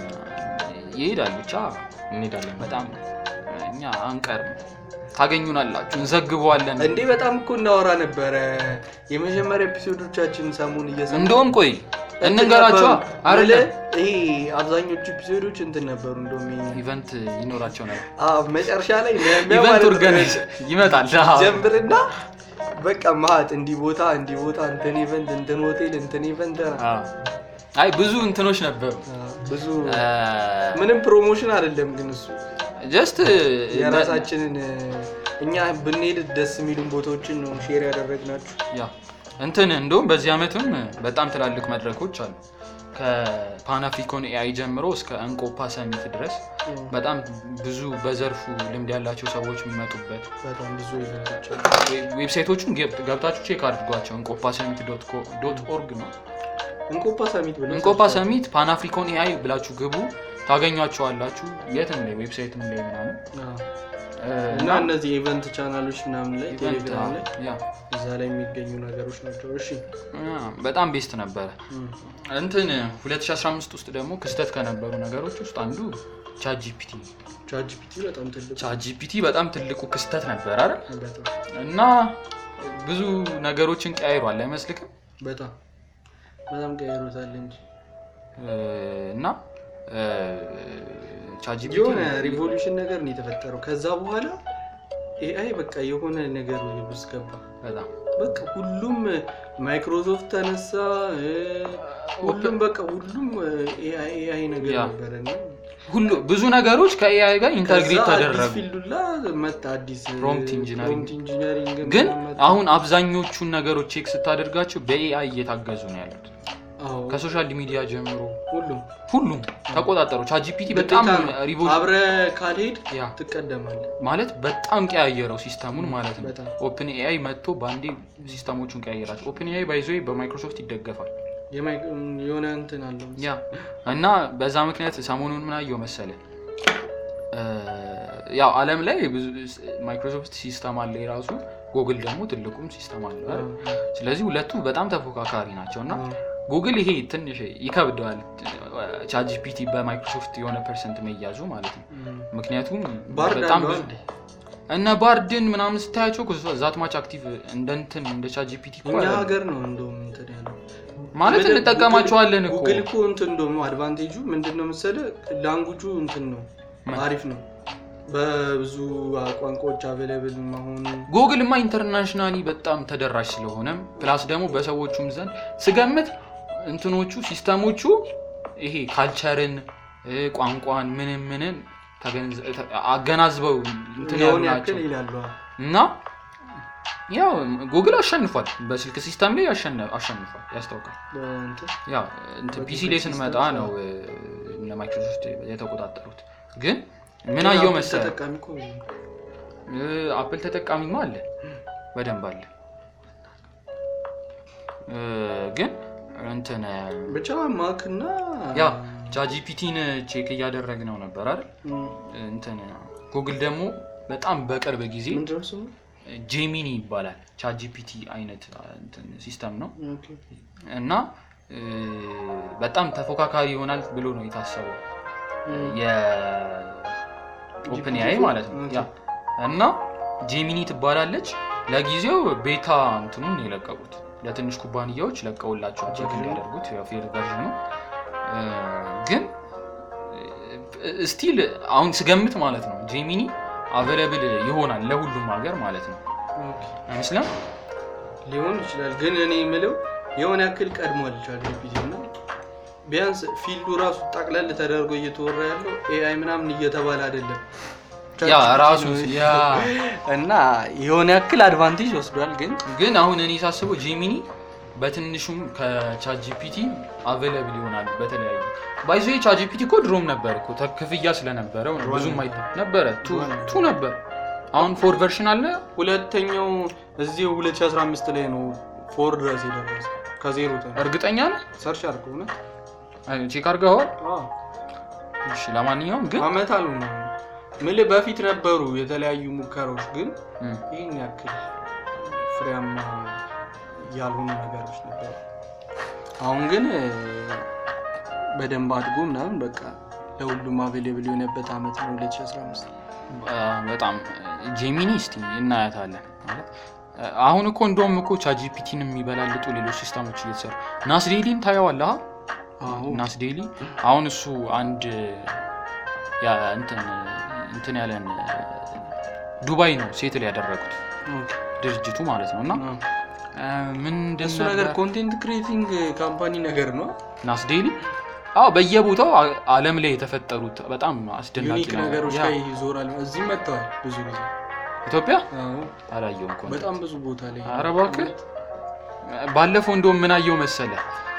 ይሄዳል ብቻ እንሄዳለን። በጣም እኛ አንቀርም፣ ታገኙናላችሁ፣ እንዘግበዋለን። እንዴ በጣም እኮ እናወራ ነበረ የመጀመሪያ ኤፒሶዶቻችን ሰሞን እየሰማ እንደውም ቆይ እንንገራቸዋ አይደለ ይሄ አብዛኞቹ ኤፒሶዶች እንትን ነበሩ እንደውም ይሄ ኢቨንት ይኖራቸው ነበር። አዎ መጨረሻ ላይ ኢቨንት ኦርጋናይዝ ይመጣል። አዎ። ጀምርና በቃ ማት እንዲህ ቦታ እንዲህ ቦታ እንትን ኢቨንት እንትን ሆቴል እንትን ኢቨንት አዎ። አይ ብዙ እንትኖች ነበሩ። ብዙ ምንም ፕሮሞሽን አይደለም ግን እሱ ጀስት የራሳችንን እኛ ብንሄድ ደስ የሚሉን ቦታዎችን ነው ሼር ያደረግናችሁ ያ እንትን እንደውም በዚህ ዓመትም በጣም ትላልቅ መድረኮች አሉ። ከፓን አፍሪኮን ኤአይ ጀምሮ እስከ እንቆፓ ሰሚት ድረስ በጣም ብዙ በዘርፉ ልምድ ያላቸው ሰዎች የሚመጡበት በጣም ብዙ ኢቨንቶች አሉ። ዌብሳይቶቹን ገብ- ገብታችሁ ቼክ አድርጓቸው። እንቆፓ ሰሚት ዶት ኦርግ ነው። እንቆፓ ሰሚት ብለን እንቆፓ ሰሚት ፓን አፍሪኮን ኤአይ ብላችሁ ግቡ፣ ታገኟቸዋላችሁ። የትም ላይ ዌብሳይትም ላይ ምናምን አዎ። እ፣ እና እነዚህ ኢቨንት ቻናሎች ምናምን ላይ ኢቨንት ቴሌግራም ላይ ያ እዛ ላይ የሚገኙ ነገሮች ናቸው። እሺ ያ፣ በጣም ቤስት ነበረ። እም። እንትን 2015 ውስጥ ደግሞ ክስተት ከነበሩ ነገሮች ውስጥ አንዱ ቻትጂፒቲ ቻትጂፒቲ በጣም ትልቅ ቻትጂፒቲ በጣም ትልቁ ክስተት ነበር አይደል? በጣም እና ብዙ ነገሮችን ቀያይሯል አይመስልክም? በጣም በጣም ቀይሮታል እንጂ እ፣ እና ቻትጂፒቲ የሆነ ሪቮሉሽን ነገር ነው የተፈጠረው። ከዛ በኋላ ኤአይ በቃ የሆነ ነገር ውስጥ ገባ። በጣም በቃ ሁሉም ማይክሮሶፍት ተነሳ፣ እ፣ ሁሉም በቃ ሁሉም ኤአይ ኤአይ ነገር ያ። ነበረ እና ሁሉ ብዙ ነገሮች ከኤአይ ጋር ኢንተግሬት ከዛ አዲስ ተደረጉ። ፊልዱላ መጣ አዲስ ፕሮምፕት ኢንጂነሪንግ። ፕሮምፕት ኢንጂነሪንግ ግን ምናምን መጣ። አሁን አብዛኞቹን ነገሮች ቼክ ስታደርጋቸው በኤአይ እየታገዙ ነው ያሉት። አዎ ከሶሻል ሚዲያ ጀምሮ ሁሉም ሁሉም ተቆጣጠሩ። ቻትጂፒቲ በጣም ግዴታ ነው። ሪቮሉሽን አብረ ካልሄድ ያ ትቀደማለህ። ማለት በጣም ቀያየረው ሲስተሙን ማለት ነው። በጣም ኦፕን ኤአይ መጥቶ በአንዴ ሲስተሞቹን ቀያየራቸው። ኦፕን ኤአይ ባይዞ በማይክሮሶፍት ይደገፋል። የማይ- የሆነ እንትን አለው ያ እና በዛ ምክንያት ሰሞኑን ምን አየው መሰለ እ፣ ያው ዓለም ላይ ብዙ ማይክሮሶፍት ሲስተም አለ የራሱ ጉግል ደግሞ ትልቁም ሲስተም አለ አይደል? ስለዚህ ሁለቱ በጣም ተፎካካሪ ናቸው እና ጉግል ይሄ ትንሽ ይከብደዋል ቻትጂፒቲ በማይክሮሶፍት የሆነ ፐርሰንት መያዙ ማለት ነው። ምክንያቱም ባርድ በጣም አለው ብዙ አንዴ። እነ ባርድን ምናምን ስታያቸው እኮ ዛትማች አክቲቭ እንደ እንትን እንደ ቻትጂፒቲ እኮ እኛ አይደለም። ሀገር ነው እንደውም እንትን ያለው ማለት ምንድን- እንጠቀማቸዋለን እኮ ጉግል እኮ እንትን እንደውም አድቫንቴጁ ምንድን ነው መሰለህ ላንጉጁ እንትን ነው ምን? አሪፍ ነው በብዙ ቋንቋዎች አቬለብል መሆኑ ጉግልማ ኢንተርናሽናሊ በጣም ተደራሽ ስለሆነም ፕላስ ደግሞ በሰዎቹም ዘንድ ስገምት እንትኖቹ ሲስተሞቹ ይሄ ካልቸርን እ፣ ቋንቋን ምንም ምንን ተገንዘ- ተ- አገናዝበው እንትን ያሉ የሆነ ናቸው ያክል ይላሉ። እና ያው ጉግል አሸንፏል። በስልክ ሲስተም ላይ ያሸነ- አሸንፏል ያስታውቃል። በእንትን ያው እንትን ፒሲ ላይ ስንመጣ ነው እ፣ እነ ማይክሮሶፍት የተቆጣጠሩት። ግን ምን አየው አፕል መሰለህ ተጠቃሚ እኮ እ፣ አፕል ተጠቃሚማ አለ በደንብ አለ እ፣ ግን እንትን ብቻ ማክ እና ያ ቻጂፒቲን ቼክ እያደረግነው ነበር አይደል እም፣ እንትን ጉግል ደግሞ በጣም በቅርብ ጊዜ ምንድን ነው ስሙ? ጄሚኒ ይባላል ቻጂፒቲ አይነት እንትን ሲስተም ነው ኦኬ። እና እ፣ በጣም ተፎካካሪ ይሆናል ብሎ ነው የታሰበው እም፣ የኦፕን ኤአይ ማለት ነው ያ እና ጄሚኒ ትባላለች ለጊዜው ቤታ እንትኑን ነው የለቀቁት ለትንሽ ኩባንያዎች ለቀውላቸዋል ቼክ ቨርዥኑ? እንዲያደርጉት ያው ፌር ቨርዥኑ እ፣ ግን ስቲል አሁን ስገምት ማለት ነው ጄሚኒ አቬለብል ይሆናል ለሁሉም ሀገር ማለት ነው ኦኬ። አይመስልም ሊሆን ይችላል ግን እኔ የምለው የሆነ ያክል ቀድሟል ቻትጂፒቲ እና ቢያንስ ፊልዱ ራሱ ጠቅለል ተደርጎ እየተወራ ያለው ኤአይ ምናምን እየተባለ አይደለም ያ ChatGPT ራሱ ነው። ያ እና የሆነ ያክል አድቫንቴጅ ወስዷል ግን ግን አሁን እኔ ሳስበው ጂሚኒ በትንሹም ከቻትጂፒቲ አቬለብል ይሆናሉ በተለያዩ ባይዞ ቻትጂፒቲ እኮ ድሮም ነበር እኮ ተ- ክፍያ ስለነበረው ነው ብዙም አይ ነበረ ቱ ቱ ነበር አሁን ፎር ቨርሽን አለ ሁለተኛው እዚህ 2015 ላይ ነው ፎር ድረስ የደረሰ ከዜሮ ተ እርግጠኛ ነህ ሰርች አድርገው እውነት አይ፣ ቼክ አድርገዋል አዎ። እሺ ለማንኛውም ግን አመት አሉ ነው ምልህ በፊት ነበሩ የተለያዩ ሙከራዎች ግን እም፣ ይህን ያክል ፍሬያማ ያልሆኑ ነገሮች ነበሩ። አሁን ግን እ፣ በደንብ አድጎ ምናምን በቃ ለሁሉም አቬሌብል የሆነበት አመት ነው 2015 አ፣ በጣም ጄሚኒ እስቲ እናያታለን ማለት አ፣ አሁን እኮ እንደውም እኮ ቻትጂፒቲን የሚበላልጡ ሌሎች ሲስተሞች እየተሰሩ ናስዴሊን ታየዋለህ አዎ ናስ ዴይሊ አሁን እሱ አንድ ያ እንትን እንትን ያለን ዱባይ ነው ሴትል ያደረጉት ኦኬ። ድርጅቱ ማለት ነው እና አዎ። አ፣ ምንድን እሱ ነገር ነበር ኮንቴንት ክሬቲንግ ካምፓኒ ነገር ነው ናስ ዴይሊ አዎ በየቦታው አ- ዓለም ላይ የተፈጠሩት በጣም አስደናቂ ዩኒክ ነገሮች ያ፣ ላይ ይዞራል። እዚህ መጥተዋል ብዙ ጊዜ ኢትዮጵያ አዎ። አላየውም እኮ በጣም ብዙ ቦታ ላይ ኧረ እባክህ ባለፈው እንደውም ምን አየው መሰለ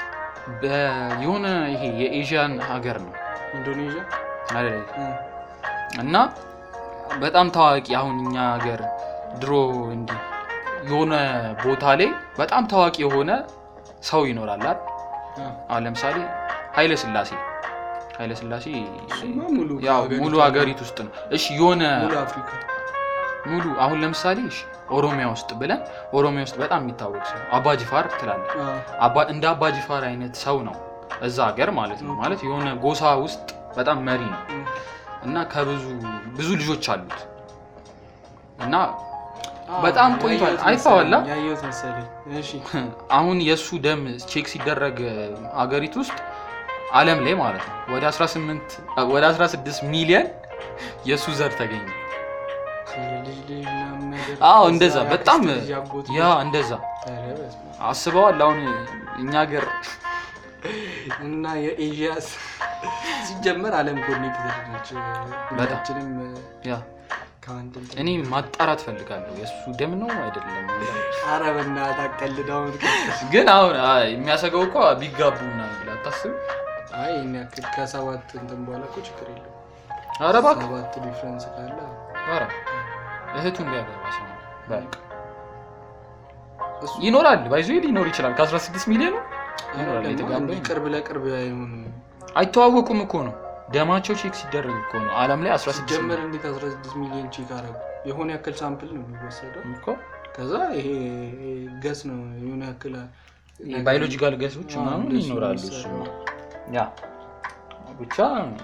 በ- የሆነ ይሄ የኤዥያን ሀገር ነው ኢንዶኔዥያ አይደል? እ፣ እና በጣም ታዋቂ አሁን እኛ ሀገር ድሮ እንዲህ የሆነ ቦታ ላይ በጣም ታዋቂ የሆነ ሰው ይኖራል አይደል? አ፣ አሁን ለምሳሌ ኃይለ ስላሴ ኃይለ ስላሴ እሱማ ሙሉ ያው ሀገሪቱ ሙሉ ሀገሪቱ ውስጥ ነው። እሺ የሆነ ሙሉ አፍሪካ ሙሉ አሁን ለምሳሌ እሺ ኦሮሚያ ውስጥ ብለን ኦሮሚያ ውስጥ በጣም የሚታወቅ ሰው አባጅፋር ትላለህ። አ፣ አባ- እንደ አባጅፋር አይነት ሰው ነው እዛ ሀገር ማለት ነው። ማለት የሆነ ጎሳ ውስጥ በጣም መሪ ነው እ፣ እና ከብዙ ብዙ ልጆች አሉት እና አ፣ በጣም ቆይቷል። ያየሁት አይተኸዋል? መሰለኝ፣ ያየሁት መሰለኝ። እሺ አሁን የእሱ ደም ቼክ ሲደረግ አገሪቱ ውስጥ ዓለም ላይ ማለት ነው ወደ 18 ወደ 16 ሚሊዮን የእሱ ዘር ተገኘ። ልጅ ልጅ ምናምን ነገር አዎ ከዛ እንደዛ የአክስት በጣም ልጅ ያጎት ያ ልጅ። እንደዛ ኧረ በስመ አብ። አስበዋል። አሁን እኛ ሀገር እና የኤዥያስ ሲጀመር ዓለም ኮኔክትድ ነች። ሁላችንም ያ ከአንድ እንትን እኔ ማጣራት ፈልጋለሁ የእሱ ደም ነው አይደለም። ኧረ በእናትህ አትቀልድ። አሁን ግን አሁን አይ፣ የሚያሰገው እኮ ቢጋቡ ምናምን ብለህ አታስብም? አይ ይሄን ያክል ከሰባት እንትን በኋላ እኮ ችግር የለውም። ኧረ እባክህ ሰባት ዲፍረንስ ካለ ኧረ እህቱን ሊያገባ ሰው ነው። በቃ እሱ ይኖራል ባይዞ ሊኖር ይችላል። ከ16 ሚሊዮን ይኖራል አይደለም፣ የተጋባ እንዲህ ይኖራል። ቅርብ ለቅርብ አይሆንም። አይተዋወቁም እኮ ነው ደማቸው ቼክ ሲደረግ እኮ ነው ዓለም ላይ 16 ሲጀመር ሚሊዮን እንዴት 16 ሚሊዮን ቼክ አደረጉ? የሆነ ያክል ሳምፕል ነው የሚወሰደው። እኮ ከዛ ይሄ ገስ ነው የሆነ ያክል ባዮሎጂካል ገሶች አዎ፣ ምናምን እንደሱ ይኖራሉ። ነው እሱ የሚሰራው። ያ ብቻ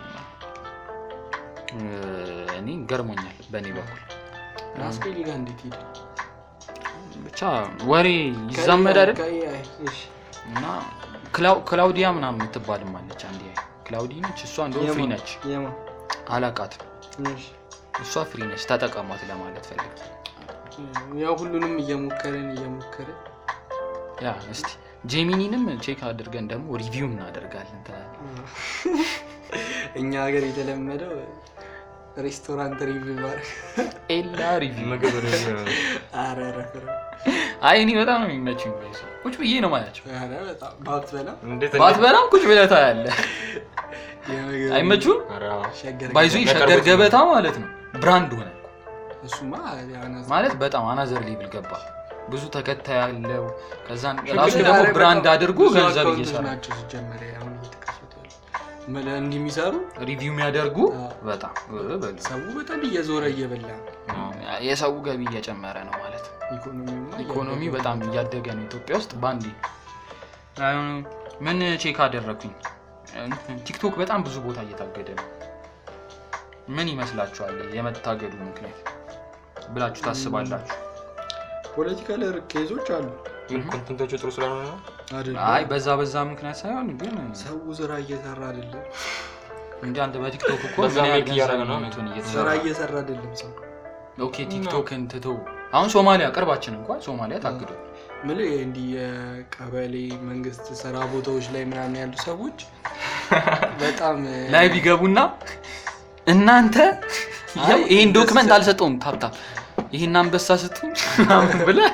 እ፣ እኔ ገርሞኛል በእኔ በኩል ራስጌሊ ጋር እንዴት ሄደ? ብቻ ወሬ ይዛመድ አይደል ከኤአይ እሺ። እና ክላው- ክላውዲያ ምናምን የምትባልም አለች አንድ ክላውዲ ነች እሷ እንደውም ፍሪ ነች የማ አላቃትም እሺ። እሷ ፍሪ ነች ተጠቀሟት ለማለት ፈልግ ያው ሁሉንም እየሞከርን እየሞከርን ያ እስቲ ጄሚኒንም ቼክ አድርገን ደግሞ ሪቪው እናደርጋለን ትላለህ። እኛ ሀገር የተለመደው ሬስቶራንት ሪቪው ማድረግ ኤላ ሪቪው ምግብ ሪቪው ነው። ኧረ ረፍ ረፍ። አይ እኔ በጣም ነው የሚመችኝ ጋይስ። ቁጭ ብዬ ነው ማያቸው ኧረ በጣም ባትበላ እንዴት ባትበላም ቁጭ ብለህ ታያለህ የምግብ አይመቹም ኧረ አዎ። ሸገር ባይዞ ሸገር ገበታ ማለት ነው ብራንድ ሆነ እኮ። እሱማ ያናዝ ማለት በጣም አናዘር ሌብል ገባ ብዙ ተከታይ ያለው ከዛን ሸገር ራሱ ገበታ ደግሞ በጣም ብራንድ አድርጎ ብዙ ገንዘብ አካውንቶች እየሰራ ናቸው ሲጀመር አሁን እየተከፈቱ ያሉ ምን እንዲህ የሚሰሩ ሪቪው የሚያደርጉ አዎ። በጣም እ በሉ። ሰው በጣም እየዞረ እየበላ ነው። የሰው ገቢ እየጨመረ ነው ማለት ነው ኢኮኖሚውማ ኢኮኖሚ እያደገ በጣም ነው። እያደገ ነው ኢትዮጵያ ውስጥ በአንዴ አሁን ምን ቼክ አደረግኩኝ ቲክቶክ በጣም ብዙ ቦታ እየታገደ ነው ምን ይመስላችኋል የመታገዱ ምክንያት ብላችሁ ታስባላችሁ ፖለቲካል ኬዞች አሉ ምን ኮንተንቶቹ ጥሩ ስላልሆነ ነው? አይደለም? አይ በዛ በዛ ምክንያት ሳይሆን ግን ሰው ስራ እየሰራ አይደለም። እንደ አንድ በቲክቶክ እኮ በዛ ምን ያህል ሜክ እያደረገ ገንዘብ ነው። ነው እንትን ስራ እየተሰራ እየሰራ አይደለም ሰው ኦኬ ቲክቶክን ትተው አሁን ሶማሊያ ቅርባችን እንኳን ሶማሊያ ታግዶ ምን እንዲህ የቀበሌ መንግስት ስራ ቦታዎች ላይ ምናምን ያሉ ሰዎች በጣም ላይ ቢገቡና እናንተ አይ፣ ያው ይሄን እንደዚህ ዶክመንት ሰ- አልሰጠውም ታብታብ ይሄን አንበሳ ስትኝ ምናምን ብለህ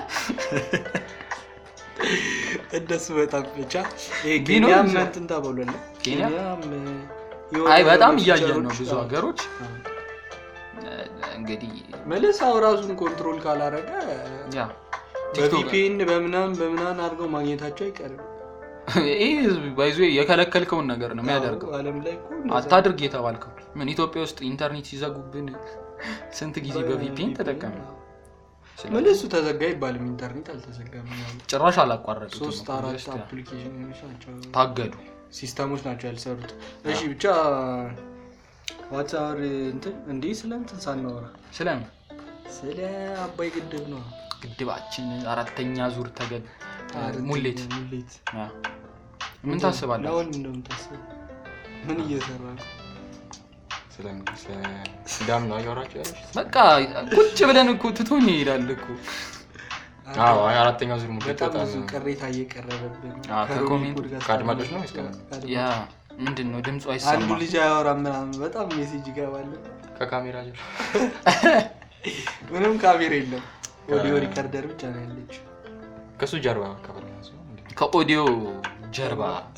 እንደሱ በጣም ብቻ ይሄ ቢኖር ኬንያም ይችላል። እንትን ተብሏል። ኬንያ? ኬንያም የሆነ አይ በጣም የሆኑ እያየን ነው ፊቸሮች ብዙ አሉ። ሀገሮች አዎ። እንግዲህ መልስ ሰው ራሱን ኮንትሮል ካላረገ ያ ቲክቶክ በቪፒኤን በምናምን በምናምን አድርገው ማግኘታቸው አይቀርም። ይህ ህዝብ ባይዞ የከለከልከውን ነገር ነው የሚያደርገው አዎ፣ ዓለም ላይ እኮ እንደዛ አታድርግ የተባልከው ምን ኢትዮጵያ ውስጥ ኢንተርኔት ሲዘጉብን ስንት ጊዜ በቪፒኤን ተጠቀም መልሱ ተዘጋ አይባልም። ኢንተርኔት አልተዘጋም። ምናምን ጭራሽ አላቋረጡትም ሶስት እኮ አራት just አፕሊኬሽኖች ናቸው ታገዱ ሲስተሞች ናቸው ያልሰሩት። እሺ ብቻ ዋትሳር እንትን እንዲህ ስለ እንትን ሳናወራ ስለምን ስለ አባይ ግድብ ነው። ግድባችን አራተኛ ዙር ተገድ አረንጓዴ ሙሌት ሙሌት ያ። ምን ታስባለህ ለአሁን እንደምታስብ ምን እየሰራ ነው? ስለምን ስለ ዳም ነው እያወራችሁ ያለሽ? በቃ ቁጭ ብለን እኮ ትቶኝ ይሄዳል እኮ አዎ አይ አራተኛው ዙር ሙሌት በጣም በጣም ብዙ ቅሬታ እየቀረበብን ነው። አዎ፣ ከሮሚ ከኮሜንት- ፖድካስት ከአድማጮች ነው ወይስ ጋር ከምን? ከአድማጮች። ያ ምንድን ነው ድምፁ አንዱ አይሰማም ልጅ አያወራም ምናምን በጣም ሜሴጅ ይገባል። ከካሜራ ጀር ምንም ካሜራ የለም፣ ኦዲዮ ሪከርደር ብቻ ነው ያለችው። ከሱ ጀርባ አካባቢ ነው እሱ። ከኦዲዮ ጀርባ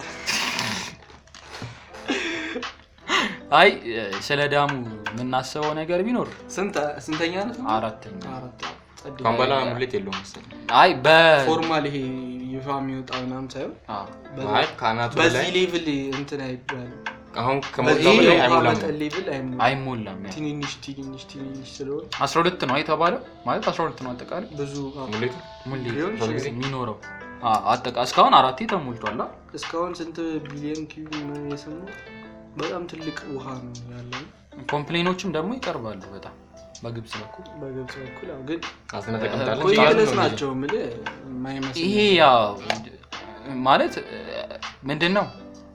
አይ ስለ ዳሙ የምናስበው ነገር ቢኖር ስንት- ስንተኛ ዓመት ነው? አራተኛ አራት ጸድ- ካሁን በኋላ ሙሌት የለውም መሰለኝ። አይ በ ፎርማል ይሄ ይፋ የሚወጣ ምናምን ሳይሆን አ፣ አይ ከአናቱ በዚህ ላይ ሌቭል እንትን አይባልም። አሁን በዚህ ከሞላው በላይ የውሃ አይሞላም። መጠን ሌቭል አይሞላም። አይሞላም ያ። ትንንሽ ትንንሽ ትንንሽ ስለሆነ 12 ነው የተባለው ማለት 12 ነው አጠቃላይ ብዙ ሙሌቱ ሙሌት ሊሆን በዚህ ጊዜ ይችላል። የሚኖረው አ፣ አጠቃ እስካሁን አራቴ ተሞልቷል አ? እስካሁን ስንት ቢሊዮን ኪዩብ ነው የሰማው? በጣም ትልቅ ውሃ ነው ያለው ኮምፕሌኖችም ደግሞ ይቀርባሉ በጣም በግብጽ በኩል በግብጽ በኩል ያው ግን አስነ ተቀምጣለች ቆይ እያሉ ድረስ ነው ናቸው የምልህ የማይመስል ይሄ ያው ማለት ምንድን ነው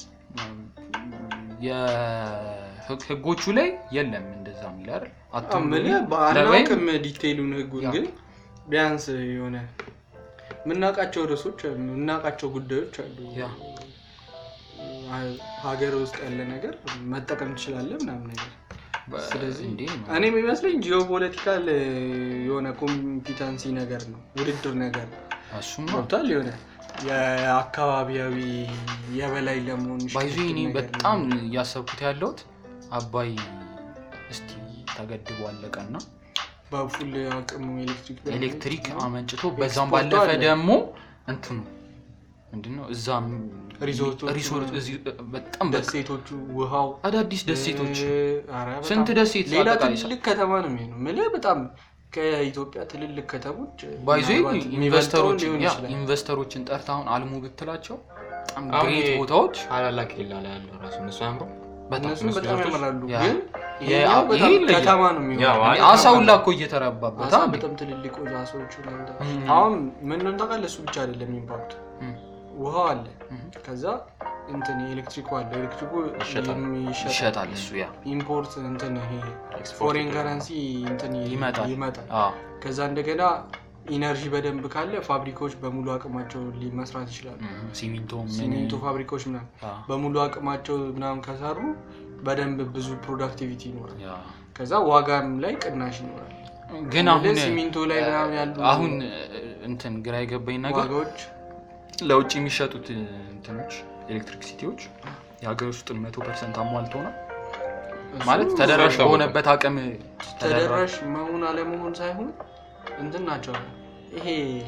የህግ- ህጎቹ ላይ የለም እንደዛ የሚል አይደል አትብሉ ምልህ ወይም- በአናውቅም ዲቴይሉን ህጉን ያ። ግን ቢያንስ የሆነ የምናውቃቸው ርዕሶች አሉ የምናውቃቸው ጉዳዮች አሉ ያ። ሀገር ውስጥ ያለ ነገር መጠቀም ትችላለህ ምናምን ነገር በ- ስለዚህ እንዴ ነው። እኔ የሚመስለኝ ጂኦፖለቲካል የሆነ ኮምፒታንሲ ነገር ነው ውድድር ነገር ነው እሱማ ገብቷል የሆነ የአካባቢያዊ የበላይ ለመሆን ባይዞ ሽግግር እኔ ነገር በጣም ነው። እያሰብኩት ያለሁት አባይ እስቲ ተገድቦ አለቀና በፉል አቅሙ ኤሌክትሪክ ኤሌክትሪክ ነው። አመንጭቶ በዛም ኤክስፖርቱ ባለፈ አለ። ደግሞ እንትኑ ምንድነው እዛም ሪዞርቶቹ ሪሶርት እዚህ በጣም በ- ደሴቶቹ ውሃው አዳዲስ ደሴቶች እ፣ ኧረ በጣም ስንት ደሴት ሌላ አጠቃላይ ትልቅ ከተማ ነው የሚሆነው የምልህ በጣም ከኢትዮጵያ ትልልቅ ከተሞች ባይዞ ምናልባት የሚበልጠውን ኢንቨስተሮችን ሊሆን ያ ይችላል። ኢንቨስተሮችን ጠርታ አሁን አልሙ ብትላቸው በጣም አሁን ግሬት ይሄ- ቦታዎች ታላላቅ ኬላ ላይ ያለው ራሱ እነሱ አምሮ በጣም እነሱም እነሱ በጣም ሪዞርቶች- ያምራሉ ያ። ግን የ- ይሄኛው ይሄ በጣም ይለያል። ከተማ ነው ያው የሚሆነው አይ- አሳ ሁላ እኮ እየተረባበት አሳ አንዴ በጣም ትልልቅ አሳዎች ምናምን እም። አሁን ምን እንደሆነ ታውቃለህ? እሱ ብቻ አይደለም ኢምፓክቱ እም፣ ውሃው አለ እም። ከዛ እንትን ኤሌክትሪኩ አለ ኤሌክትሪኩ ይሸጣል። የሚሸጥ- ይሸጣል እሱ ያ ኢምፖርት እንትን ይሄ ኤክስፖርት ፎሬን ይደረጋል። ከረንሲ እንትን ይ- ይመጣል። ይመጣል አዎ ከዛ እንደገና ኢነርጂ በደንብ ካለ ፋብሪካዎች በሙሉ አቅማቸው ሊ- መስራት ይችላሉ እም፣ ሲሚንቶ ምን ሲሚንቶ ፋብሪካዎች ምናምን አዎ፣ በሙሉ አቅማቸው ምናምን ከሰሩ በደንብ ብዙ ፕሮዳክቲቪቲ ይኖራል ያ። ከዛ ዋጋም ላይ ቅናሽ ይኖራል ግን አሁን ሲሚንቶ ላይ ምናምን ያሉ አሁን እንትን ግራ የገባኝ ነገር ዋጋዎች ለውጭ የሚሸጡት እንትኖች ኤሌክትሪክ ሲቲዎች የሀገር ውስጥን መቶ ፐርሰንት አሟልቶ ነው እሱ ማለት ተደራሽ አይታወቅም። በሆነበት አቅም ተደራሽ ተደራሽ መሆን አለመሆን ሳይሆን እንትን ናቸው ይሄ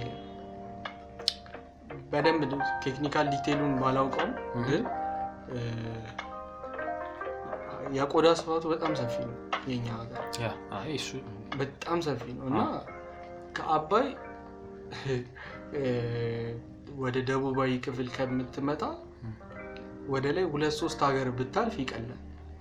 በደንብ ቴክኒካል ዲቴሉን ባላውቀውም እህ። ግን እ፣ የቆዳ ስፋቱ በጣም ሰፊ ነው የኛ ሀገር ያ አይ እሱ በጣም ሰፊ ነው እና ከአባይ እ፣ ወደ ደቡባዊ ክፍል ከምትመጣ ወደ ላይ ሁለት ሶስት ሀገር ብታልፍ ይቀላል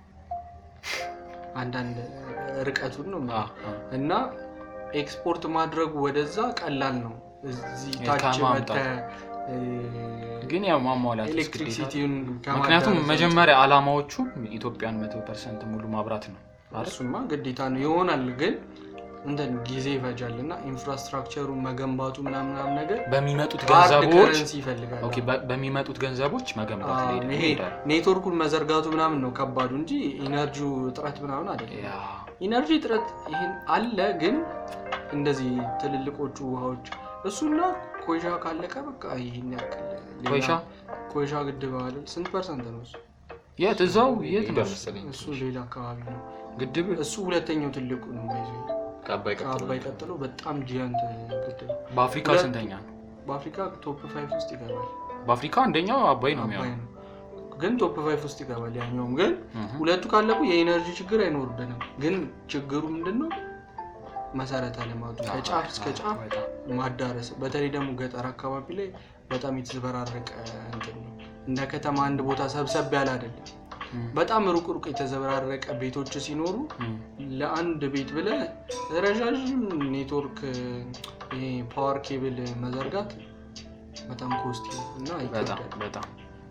አንዳንድ ርቀቱን ነው አ፣ የምልህ። አ፣ እና ኤክስፖርት ማድረግ ወደዛ ቀላል ነው እዚህ ታች ከማምጣት። መተህ እ፣ ግን ያው ማሟላት ኤሌክትሪክ ግዴታ ሲቲውን ምክንያቱም ከማዳረስ መጀመሪያ አላማዎቹ ኢትዮጵያን መቶ ፐርሰንት ሙሉ ማብራት ነው አይደል? እሱማ ግዴታ ነው ይሆናል ግን እንትን ጊዜ ይፈጃል እና ኢንፍራስትራክቸሩን መገንባቱ ምናምን ምናምን ነገር በሚመጡት ሃርድ ገንዘቦች ከረንሲ ይፈልጋል ኦኬ፣ በ- በሚመጡት ገንዘቦች መገንባት ላይ ደግሞ ይሄ ይሄዳል። ኔትወርኩን መዘርጋቱ ምናምን ነው ከባዱ እንጂ ኢነርጂው እጥረት ምናምን አይደለም ያ ኢነርጂ እጥረት ይህን አለ ግን እንደዚህ ትልልቆቹ ውሃዎች እሱና ኮይሻ ካለቀ በቃ ይህን ያክል ሌላ- ኮይሻ? ኮይሻ ግድብ አለ ስንት ፐርሰንት ነው እሱ የት እዛው የት ነው ይሄዳል መሰለኝ። እሱ ሌላ አካባቢ ነው ግድብ እሱ ሁለተኛው ትልቁ ነው ይዞ ከአባይ ቀጥሎ ከአባይ ቀጥሎ በጣም ጂያንት ግድብ በአፍሪካ ሁለት- ስንተኛ ነው? በአፍሪካ ቶፕ ፋይቭ ውስጥ ይገባል በአፍሪካ አንደኛው አባይ ነው አባይ የሚሆነው። ነው ግን ቶፕ ፋይቭ ውስጥ ይገባል ያኛውም ግን እህ። ሁለቱ ካለቁ የኢነርጂ ችግር አይኖርብንም ግን ችግሩ ምንድን ነው መሰረተ ልማቱ ከጫፍ እስከ ጫፍ በጣም። ማዳረስ በተለይ ደግሞ ገጠር አካባቢ ላይ በጣም የተዘበራረቀ እንትን ነው እንደ ከተማ አንድ ቦታ ሰብሰብ ያለ አይደለም እም፣ በጣም ሩቅ ሩቅ የተዘበራረቀ ቤቶች ሲኖሩ እም፣ ለአንድ ቤት ብለ ረዣዥም ኔትወርክ ይሄ ፓወር ኬብል መዘርጋት በጣም ኮስቲ እና በጣም ይከብዳል በጣም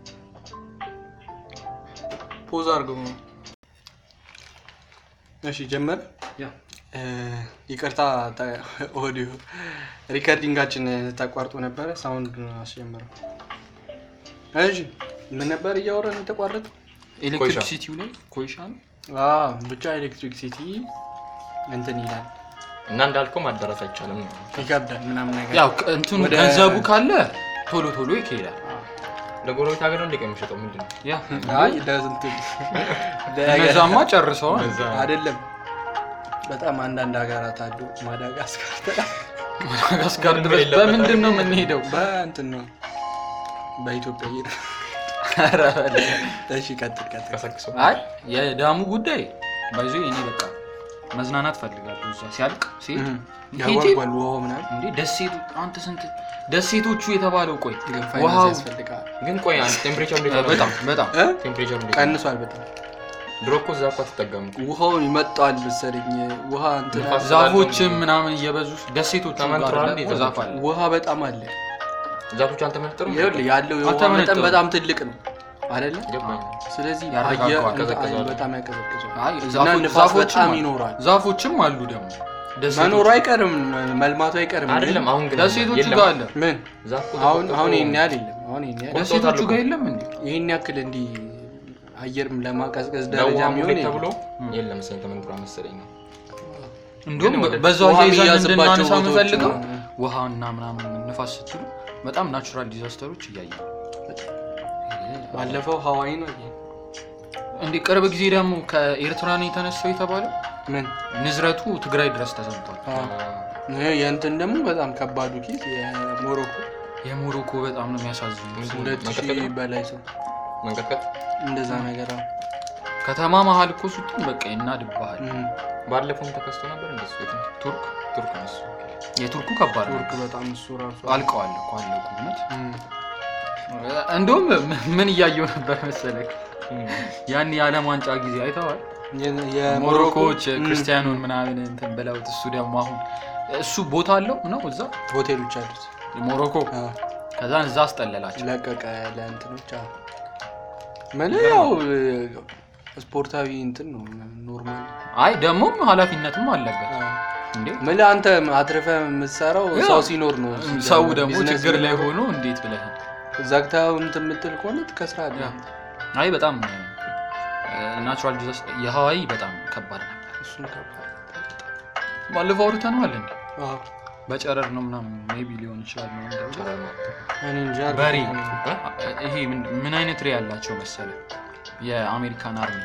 ፖዝ አድርገው እሺ ጀመር ያ ይቅርታ ተ- ኦዲዮ ሪከርዲንጋችን ተቋርጦ ነበረ ሳውንድ አስጀምረው እሺ ምን ነበር እያወራን የተቋረጠ ኤሌክትሪክ ኮይሻ። ሲቲው ላይ ኮይሻ ነው ብቻ ኤሌክትሪክ ሲቲ እንትን ይላል እና እንዳልከው ማዳረስ አይቻልም ነው። ይከብዳል ምናምን ነገር ያው ከ- እንትኑ ወደ- ገንዘቡ ካለ ቶሎ ቶሎ ይካሄዳል። ለጎረቤት ሀገር ነው እንደ የሚሸጠው ምንድን ነው? ያ አይ ለስንት እነዛማ ጨርሰዋል። በዛ አይደለም በጣም አንዳንድ ሀገራት አሉ ማዳጋስካር ማዳጋስካር ድረስ በምንድን ነው የምንሄደው? በእንትን ነው በኢትዮጵያ እየ ኧረ በለ። እሺ ቀጥል ቀጥል ቀሰቅሰው አይ የዳሙ ጉዳይ ባይዞ እኔ በቃ መዝናናት ፈልጋለሁ። እዛ ሲያልቅ ሲሄድ ሄጄ ያጓጓል ውሃው ምናምን እንዴ ደሴቱ አንተ ስንት ደሴቶቹ የተባለው ቆይ ግን ፋይናንስ ውሃው ያስፈልጋል ግን ቆይ አንድ ቴምፕሬቸር እንዴት ነው? በጣም በጣም እ? ቴምፕሬቸር እንዴት ነው? ቀንሷል በጣም ድሮ እኮ እዛ እኮ አትጠቀም እኮ። ውሃውን ይመጣል መሰለኝ ውሃ እንትን ንፋስ ዛፎችም ምናምን እየበዙ ደሴቶቹ ጋር ተመንጥሯል ደግሞ እንዴ ዛፍ አለ። ውሃ በጣም አለ ዛፎቹ አልተመነጠሩም? ይኸውልህ ያለው የውሃ አልተመነጠሩም። መጠን በጣም ትልቅ ነው አይደለ ገባኝ። ስለዚህ ያረጋጋዋል፣ አየር እንትን ያቀዘቅዘዋል። በጣም ያቀዘቅዘዋል አይ እና ዛፎች- ንፋስ ዛፎችም በጣም አሉ። ይኖራል ዛፎችም አሉ ደግሞ ደሴቶቹ- መኖሩ አይቀርም መልማቱ አይቀርም ግን አይደለም አሁን ግን ደሴቶቹ የለም። ጋር አለ። ምን ዛፍ እኮ አሁን ተቆርጦ- አሁን ይሄን ያህል የለም አሁን ይሄን ያህል ቆርጦታል ደሴቶቹ እኮ። ጋር የለም እንዴ? ይህን ያክል እንዲህ አየርም ለማቀዝቀዝ ደረጃ ለውሃ የሚሆን ሙሌት የለም። ተብሎ የለም መሰለኝ ተመንጥሯል መሰለኝ ነው። እንዲሁም ግን ወደ- በዛው ውሃ አያይዘን የሚያዝባቸው እንድናነሳ ቦታዎች የምፈልገው ነው። ውሃና ምናምን ንፋስ ስትሉ በጣም ናቹራል ዲዛስተሮች እያየ ባለፈው ሀዋይ ነው ይሄ። እንዲህ ቅርብ ጊዜ ደግሞ ከኤርትራ ነው የተነሳው የተባለው ምን ንዝረቱ ትግራይ ድረስ ተሰምቷል። ይሄ የእንትን ደግሞ በጣም ከባዱ ኬዝ የሞሮኮ የሞሮኮ በጣም ነው የሚያሳዝኑ። ሁለት መንቀጥቀጥ ሺህ ነው? በላይ ሰው መንቀጥቀጥ እንደዛ ነገር አዎ። ከተማ መሀል እኮ ስትሆን በቃ ይናድብሃል። እም፣ ባለፈውም ተከስቶ ነበር እንደሱ የት ነው? ቱርክ ቱርክ ነው እሱ። የቱርኩ ከባድ ነው። ቱርክ በጣም እሱ ራሱ አልቀዋል እኮ አለቁ። እውነት እም፣ እንደውም ምን እያየው ነበር መሰለህ? ያን የዓለም ዋንጫ ጊዜ አይተዋል። የ- የሞሮኮ ሞሮኮዎች እም፣ ክርስቲያኑን ምናምን እንትን ብለውት እሱ ደግሞ አሁን እሱ ቦታ አለው ነው እዛ ሆቴሎች አሉት ሞሮኮ አዎ፣ ከዛን እዛ አስጠለላቸው። ለቀቀ ለእንትኖች አዎ። ምን ያው ስፖርታዊ እንትን ነው ኖርማል አይ ደግሞም ኃላፊነትም አለበት እንዴ ምን አንተ አትርፈ የምትሰራው ያው ሰው ሲኖር ነው ሰው ደግሞ ቢዝነስ ችግር ላይ ቢኖር ሆኖ እንዴት ብለህ ዘግተኸው እንትን የምትል ከሆነ ትከስራለህ አይ በጣም ናቹራል ዲዛስ የሀዋይ በጣም ከባድ ነበር እሱን ከባድ ባለፈው አውርተነዋል እንዴ አዎ። በጨረር ነው ምናምን ሜቢ ሊሆን ይችላል ነው እኔ እንጃ በሬ ይሄ ምን- ምን አይነት ሬ ያላቸው መሰለ የአሜሪካን አርሚ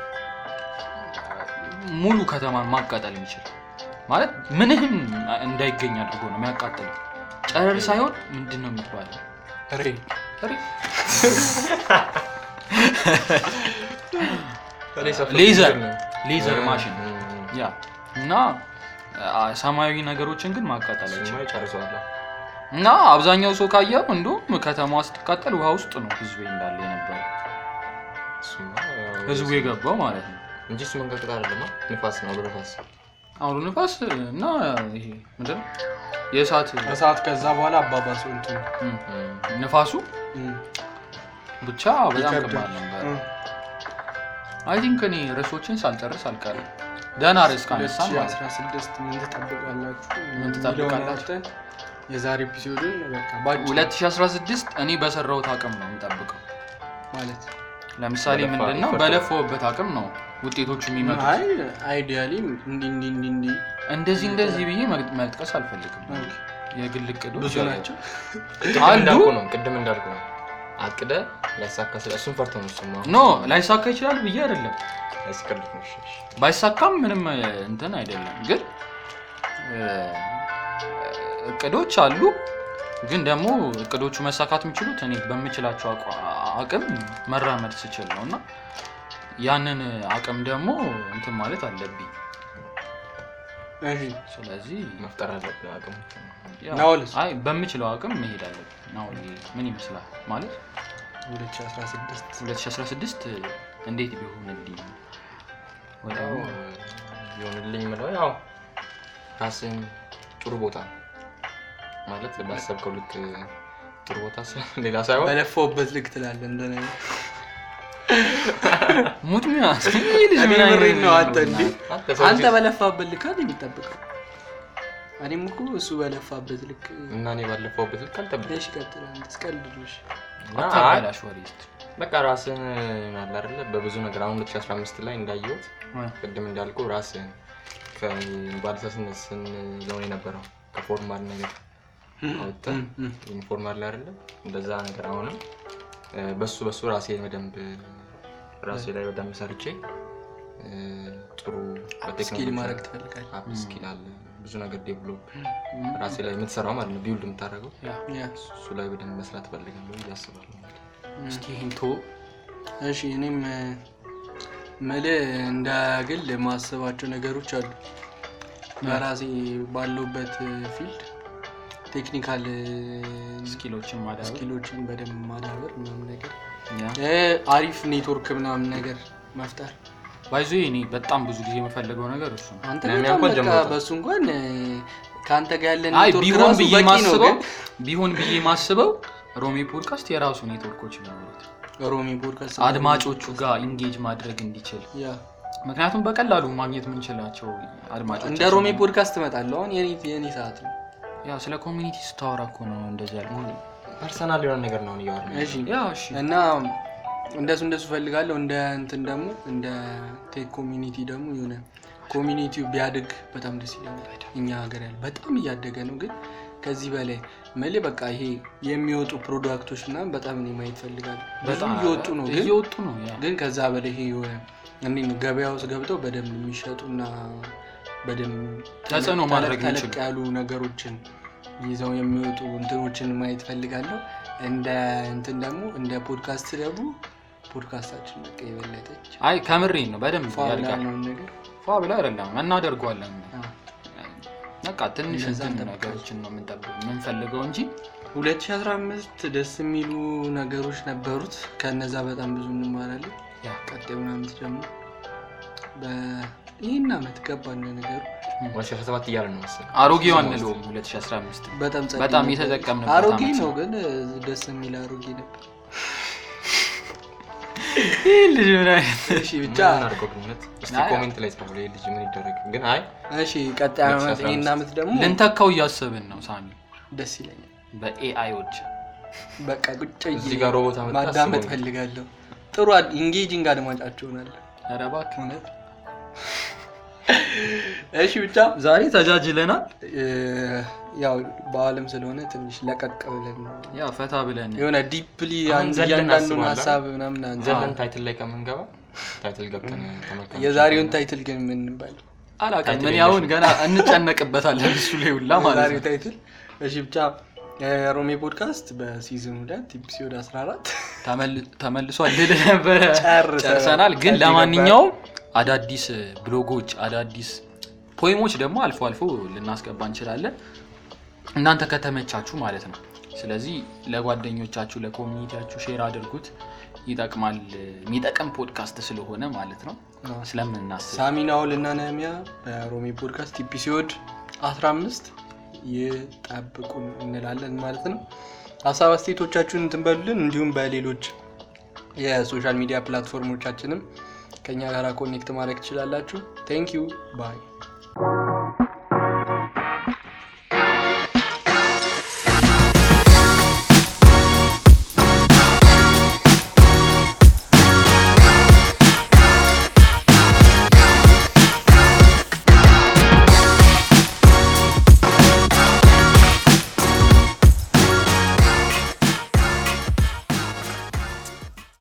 ሙሉ ከተማን ማቃጠል የሚችል ማለት ምንም እንዳይገኝ አድርጎ ነው የሚያቃጥል ጨረር ሳይሆን ምንድን ነው የሚባለው ሬ ሬ ሌዘር ሌዘር ማሽን ያ እና አ፣ ሰማያዊ ነገሮችን ግን ማቃጠል አይችልም ጨርሰዋል እና አብዛኛው ሰው ካየው እንዲሁም ከተማዋ ስትቃጠል ውሃ ውስጥ ነው ህዝቡ እንዳለ የነበረ ህዝቡ የገባው ማለት ነው እንጂ እሱ መንቀጥቀጥ አይደለም ንፋስ ነው በነፋስ አውሎ ንፋስ እና ይሄ ምንድን ነው የእሳት እሳት ከዛ በኋላ አባባሰው እንትን እም፣ ንፋሱ እም፣ ብቻ በጣም ይከብዳል። ከባድ ነበር እም። አይ ቲንክ እኔ ርዕሶችን ሳልጨርስ አልቀርም ደህና ርዕስ ካነሳን ማለት ነው 2016 ምን ትጠብቃላችሁ? ምን ትጠብቃላችሁ? የሚለውን አውጥተን የዛሬ ኤፒሶድን በቃ ባጭሩ 2016 እኔ በሰራሁት አቅም ነው የምጠብቀው ማለት ለምሳሌ በለፋ- ምንድን ነው ይፈርዳል። በለፈውበት አቅም ነው ውጤቶቹ የሚመጡት አይ አይዲያሊ እንዲ እንዲ እንዲ እንዲ እንደዚህ እንደዚህ ብዬ መግ- መጥቀስ አልፈልግም የግል እቅዶች ብዙ ያሉ- ናቸው። ቅድም አሉ። እንዳልኩ ነው ቅድም እንዳልኩ ነው አቅደ ሊያሳካ ስለ እሱን ፈርቶ ነው እሱማ ኖ ላይሳካ ይችላል ብዬ አይደለም ያስቀልፍ ነው እሺ፣ እሺ። ባይሳካም ምንም እ, እንትን አይደለም ግን እ, እቅዶች አሉ ግን ደግሞ እቅዶቹ መሳካት የሚችሉት እኔ በምችላቸው አቋ- አቅም መራመድ ስችል ነው እና ያንን አቅም ደግሞ እንትን ማለት አለብኝ እሺ ስለዚህ መፍጠር አለብን አቅሙ ያው- ናውልስ? አይ በምችለው አቅም መሄድ አለብኝ ናውል ምን ይመስላል ማለት 2016 2016 እንዴት ቢሆንልኝ ወይ ያው ደግሞ ቢሆንልኝ የምለው ያው ራስን ጥሩ ቦታ ማለት ባሰብከው ልክ ጥሩ ቦታ ስ- ሌላ ሳይሆን በለፋውበት ልክ ትላለህ እንደኔ ሙት ሚያ እኔ ምሬን ነው አንተ እንዴ አንተ ሰው አንተ ልጅ- በለፋበት ልክ አይደል የሚጠብቀው እኔም እኮ እሱ በለፋበት ልክ እና እኔ ባለፈውበት ልክ አልጠብቅም እሺ ቀጥል አንተ እስቀልድልሽ እና አይ አታበላሽ ወሬ እስኪ። በቃ ራስን አለ አይደለ በብዙ ነገር አሁን 2015 ላይ እንዳየሁት ቅድም እንዳልኩ ራስን ከባለሳስነት ስንለው የነበረው ከፎርማል ነገር አወጥተህ ኢንፎርማል ላይ አይደለ እንደዛ ነገር አሁንም እ፣ በሱ በሱ ራሴን በደንብ ራሴ ላይ በደንብ ሰርቼ እ፣ ጥሩ ስኪል ማድረግ ትፈልጋለህ አፕ ስኪል አለ ብዙ ነገር ዴቨሎፕ ራሴ ላይ የምትሰራው ማለት ነው ቢውልድ የምታደርገው ያ፣ ያ እሱ ላይ በደንብ መስራት ፈልጋለሁ ብዬ አስባለሁ እስኪ ይህን ቶ እሺ እኔም ምል እንደ ግል የማስባቸው ነገሮች አሉ በራሴ ባለውበት ፊልድ ቴክኒካል ስኪሎችን ማዳበር ስኪሎችን በደንብ ማዳበር ምናምን ነገር ያ። እ፣ አሪፍ ኔትወርክ ምናምን ነገር መፍጠር ባይዞ እኔ በጣም ብዙ ጊዜ የምፈልገው ነገር እሱ ነው አንተ እኔ በጣም እንኳን በቃ ጀምሮታል። በሱ እንኳን እ፣ ከአንተ ጋር ያለ አይ ኔትወርክ ቢሆን ራሱ ብዬ በቂ ነው ማስበው ግን ቢሆን ብዬ ማስበው ሮሚ ፖድካስት የራሱ ኔትወርኮች ቢኖሩት ሮሚ ፖድካስት አድማጮቹ ጋር ኢንጌጅ ማድረግ እንዲችል ያ ምክንያቱም በቀላሉ ማግኘት የምንችላቸው አድማጮች እንደ ሮሚ ፖድካስት እመጣለሁ አሁን የኔ የኔ ሰዓት ነው ያ ስለ ኮሚኒቲ ስታወራ እኮ ነው እንደዚህ ያልኩ ፐርሰናል የሆነ ነገር ነው እያወራ እሺ ያ እሺ እና እንደሱ እንደሱ ፈልጋለሁ እንደ እንትን ደግሞ እንደ ቴክ ኮሚኒቲ ደግሞ የሆነ ኮሚኒቲው ቢያድግ በጣም ደስ ይለኛል እኛ ሀገር ያለ በጣም እያደገ ነው ግን ከዚህ በላይ መሌ በቃ ይሄ የሚወጡ ፕሮዳክቶች ምናምን በጣም እኔ ማየት ፈልጋለሁ በጣም እየወጡ ነው ግን እየወጡ ነው ያ ግን ከዛ በላይ ይሄ የሆነ እንዴት ነው ገበያ ውስጥ ገብተው በደንብ የሚሸጡና በደንብ ተጽዕኖ ተለቅ- ማድረግ ተለቅ የሚችሉ። ያሉ ነገሮችን ይዘው የሚወጡ እንትኖችን ማየት ፈልጋለሁ። እንደ እንትን ደግሞ እንደ ፖድካስት ደግሞ ፖድካስታችን በቃ የበለጠች አይ ከምሬን ነው በደንብ ፏ ብላ ያድጋል ነው ነገር ፏ ብላ አይደለም እናደርገዋለን አዎ። በቃ ትንሽ እንደዛ እንትን እንጠብቃለን። ነገሮችን ነው የምንጠብቀው የምንፈልገው እንጂ 2015 ደስ የሚሉ ነገሮች ነበሩት። ከነዛ በጣም ብዙ እንማራለን። ያ ቀጣዩን ዓመት ደግሞ ይህን ዓመት ገባን ነገሩ 2017 እያለ ነው መሰለኝ አሮጌው አንለውም 2015 በጣም ጸዴ በጣም ነበር። የተጠቀምንበት አሮጌ ዓመት ነው ነው። ግን ደስ የሚል አሮጌ ነበር። ይህ ልጅ ምን አይነት እሺ ብቻ ምን አድርገው ግን እውነት? እስቲ አይ፣ ኮሜንት ላይ ጻፉ። ይሄ ልጅ ምን ይደረግ ግን? አይ እሺ ቀጣይ ዓመት ይህን ዓመት ደግሞ ልንተካው እያሰብን ነው ሳሚ ደስ ይለኛል። በኤአይዎች በቃ ቁጭ ብዬ እዚህ ጋር ሮቦት አመጣ ማዳመጥ አስበው። ፈልጋለሁ። ጥሩ ኢንጌጂንግ አድማጫቸው ሆናለሁ። ኧረ እባክህ እውነት እሺ ብቻ ዛሬ ተጃጅለናል እ፣ ያው በዓለም ስለሆነ ትንሽ ለቀቅ ብለን ነው ያ ፈታ ብለን የሆነ ዲፕሊ አሁን ዘለን እያንዳንዱን እናስባለን። ሀሳብ ምናምን አንተ ዘለን ታይትል ላይ ከምንገባ ታይትል ገብተን ተመልካቾች የዛሬውን ታይትል ግን ምን እንበል? አላውቅም ምን ያሁን ገና እንጨነቅበታለን እሱ ላይ ሁላ ማለት የዛሬው ነው ታይትል እሺ ብቻ የሮሜ ፖድካስት በሲዝን ሁለት ኤፒሶድ 14 ተመል- ተመልሷል ልል ነበረ ጨርሰናል። ጨርሰናል ግን ከዚህ ለማንኛውም አዳዲስ ብሎጎች አዳዲስ ፖይሞች ደግሞ አልፎ አልፎ ልናስገባ እንችላለን እናንተ ከተመቻችሁ ማለት ነው ስለዚህ ለጓደኞቻችሁ ለኮሚኒቲያችሁ ሼር አድርጉት ይጠቅማል የሚጠቅም ፖድካስት ስለሆነ ማለት ነው አዎ። ስለምናስብ ሳሚናውል እና ነህሚያ በሮሜ ፖድካስት ኤፒሶድ 15 ይጠብቁን እንላለን ማለት ነው። ሀሳብ አስተያየቶቻችሁን እንትን በሉልን። እንዲሁም በሌሎች የሶሻል ሚዲያ ፕላትፎርሞቻችንም ከኛ ጋር ኮኔክት ማድረግ ትችላላችሁ። ቴንክ ዩ ባይ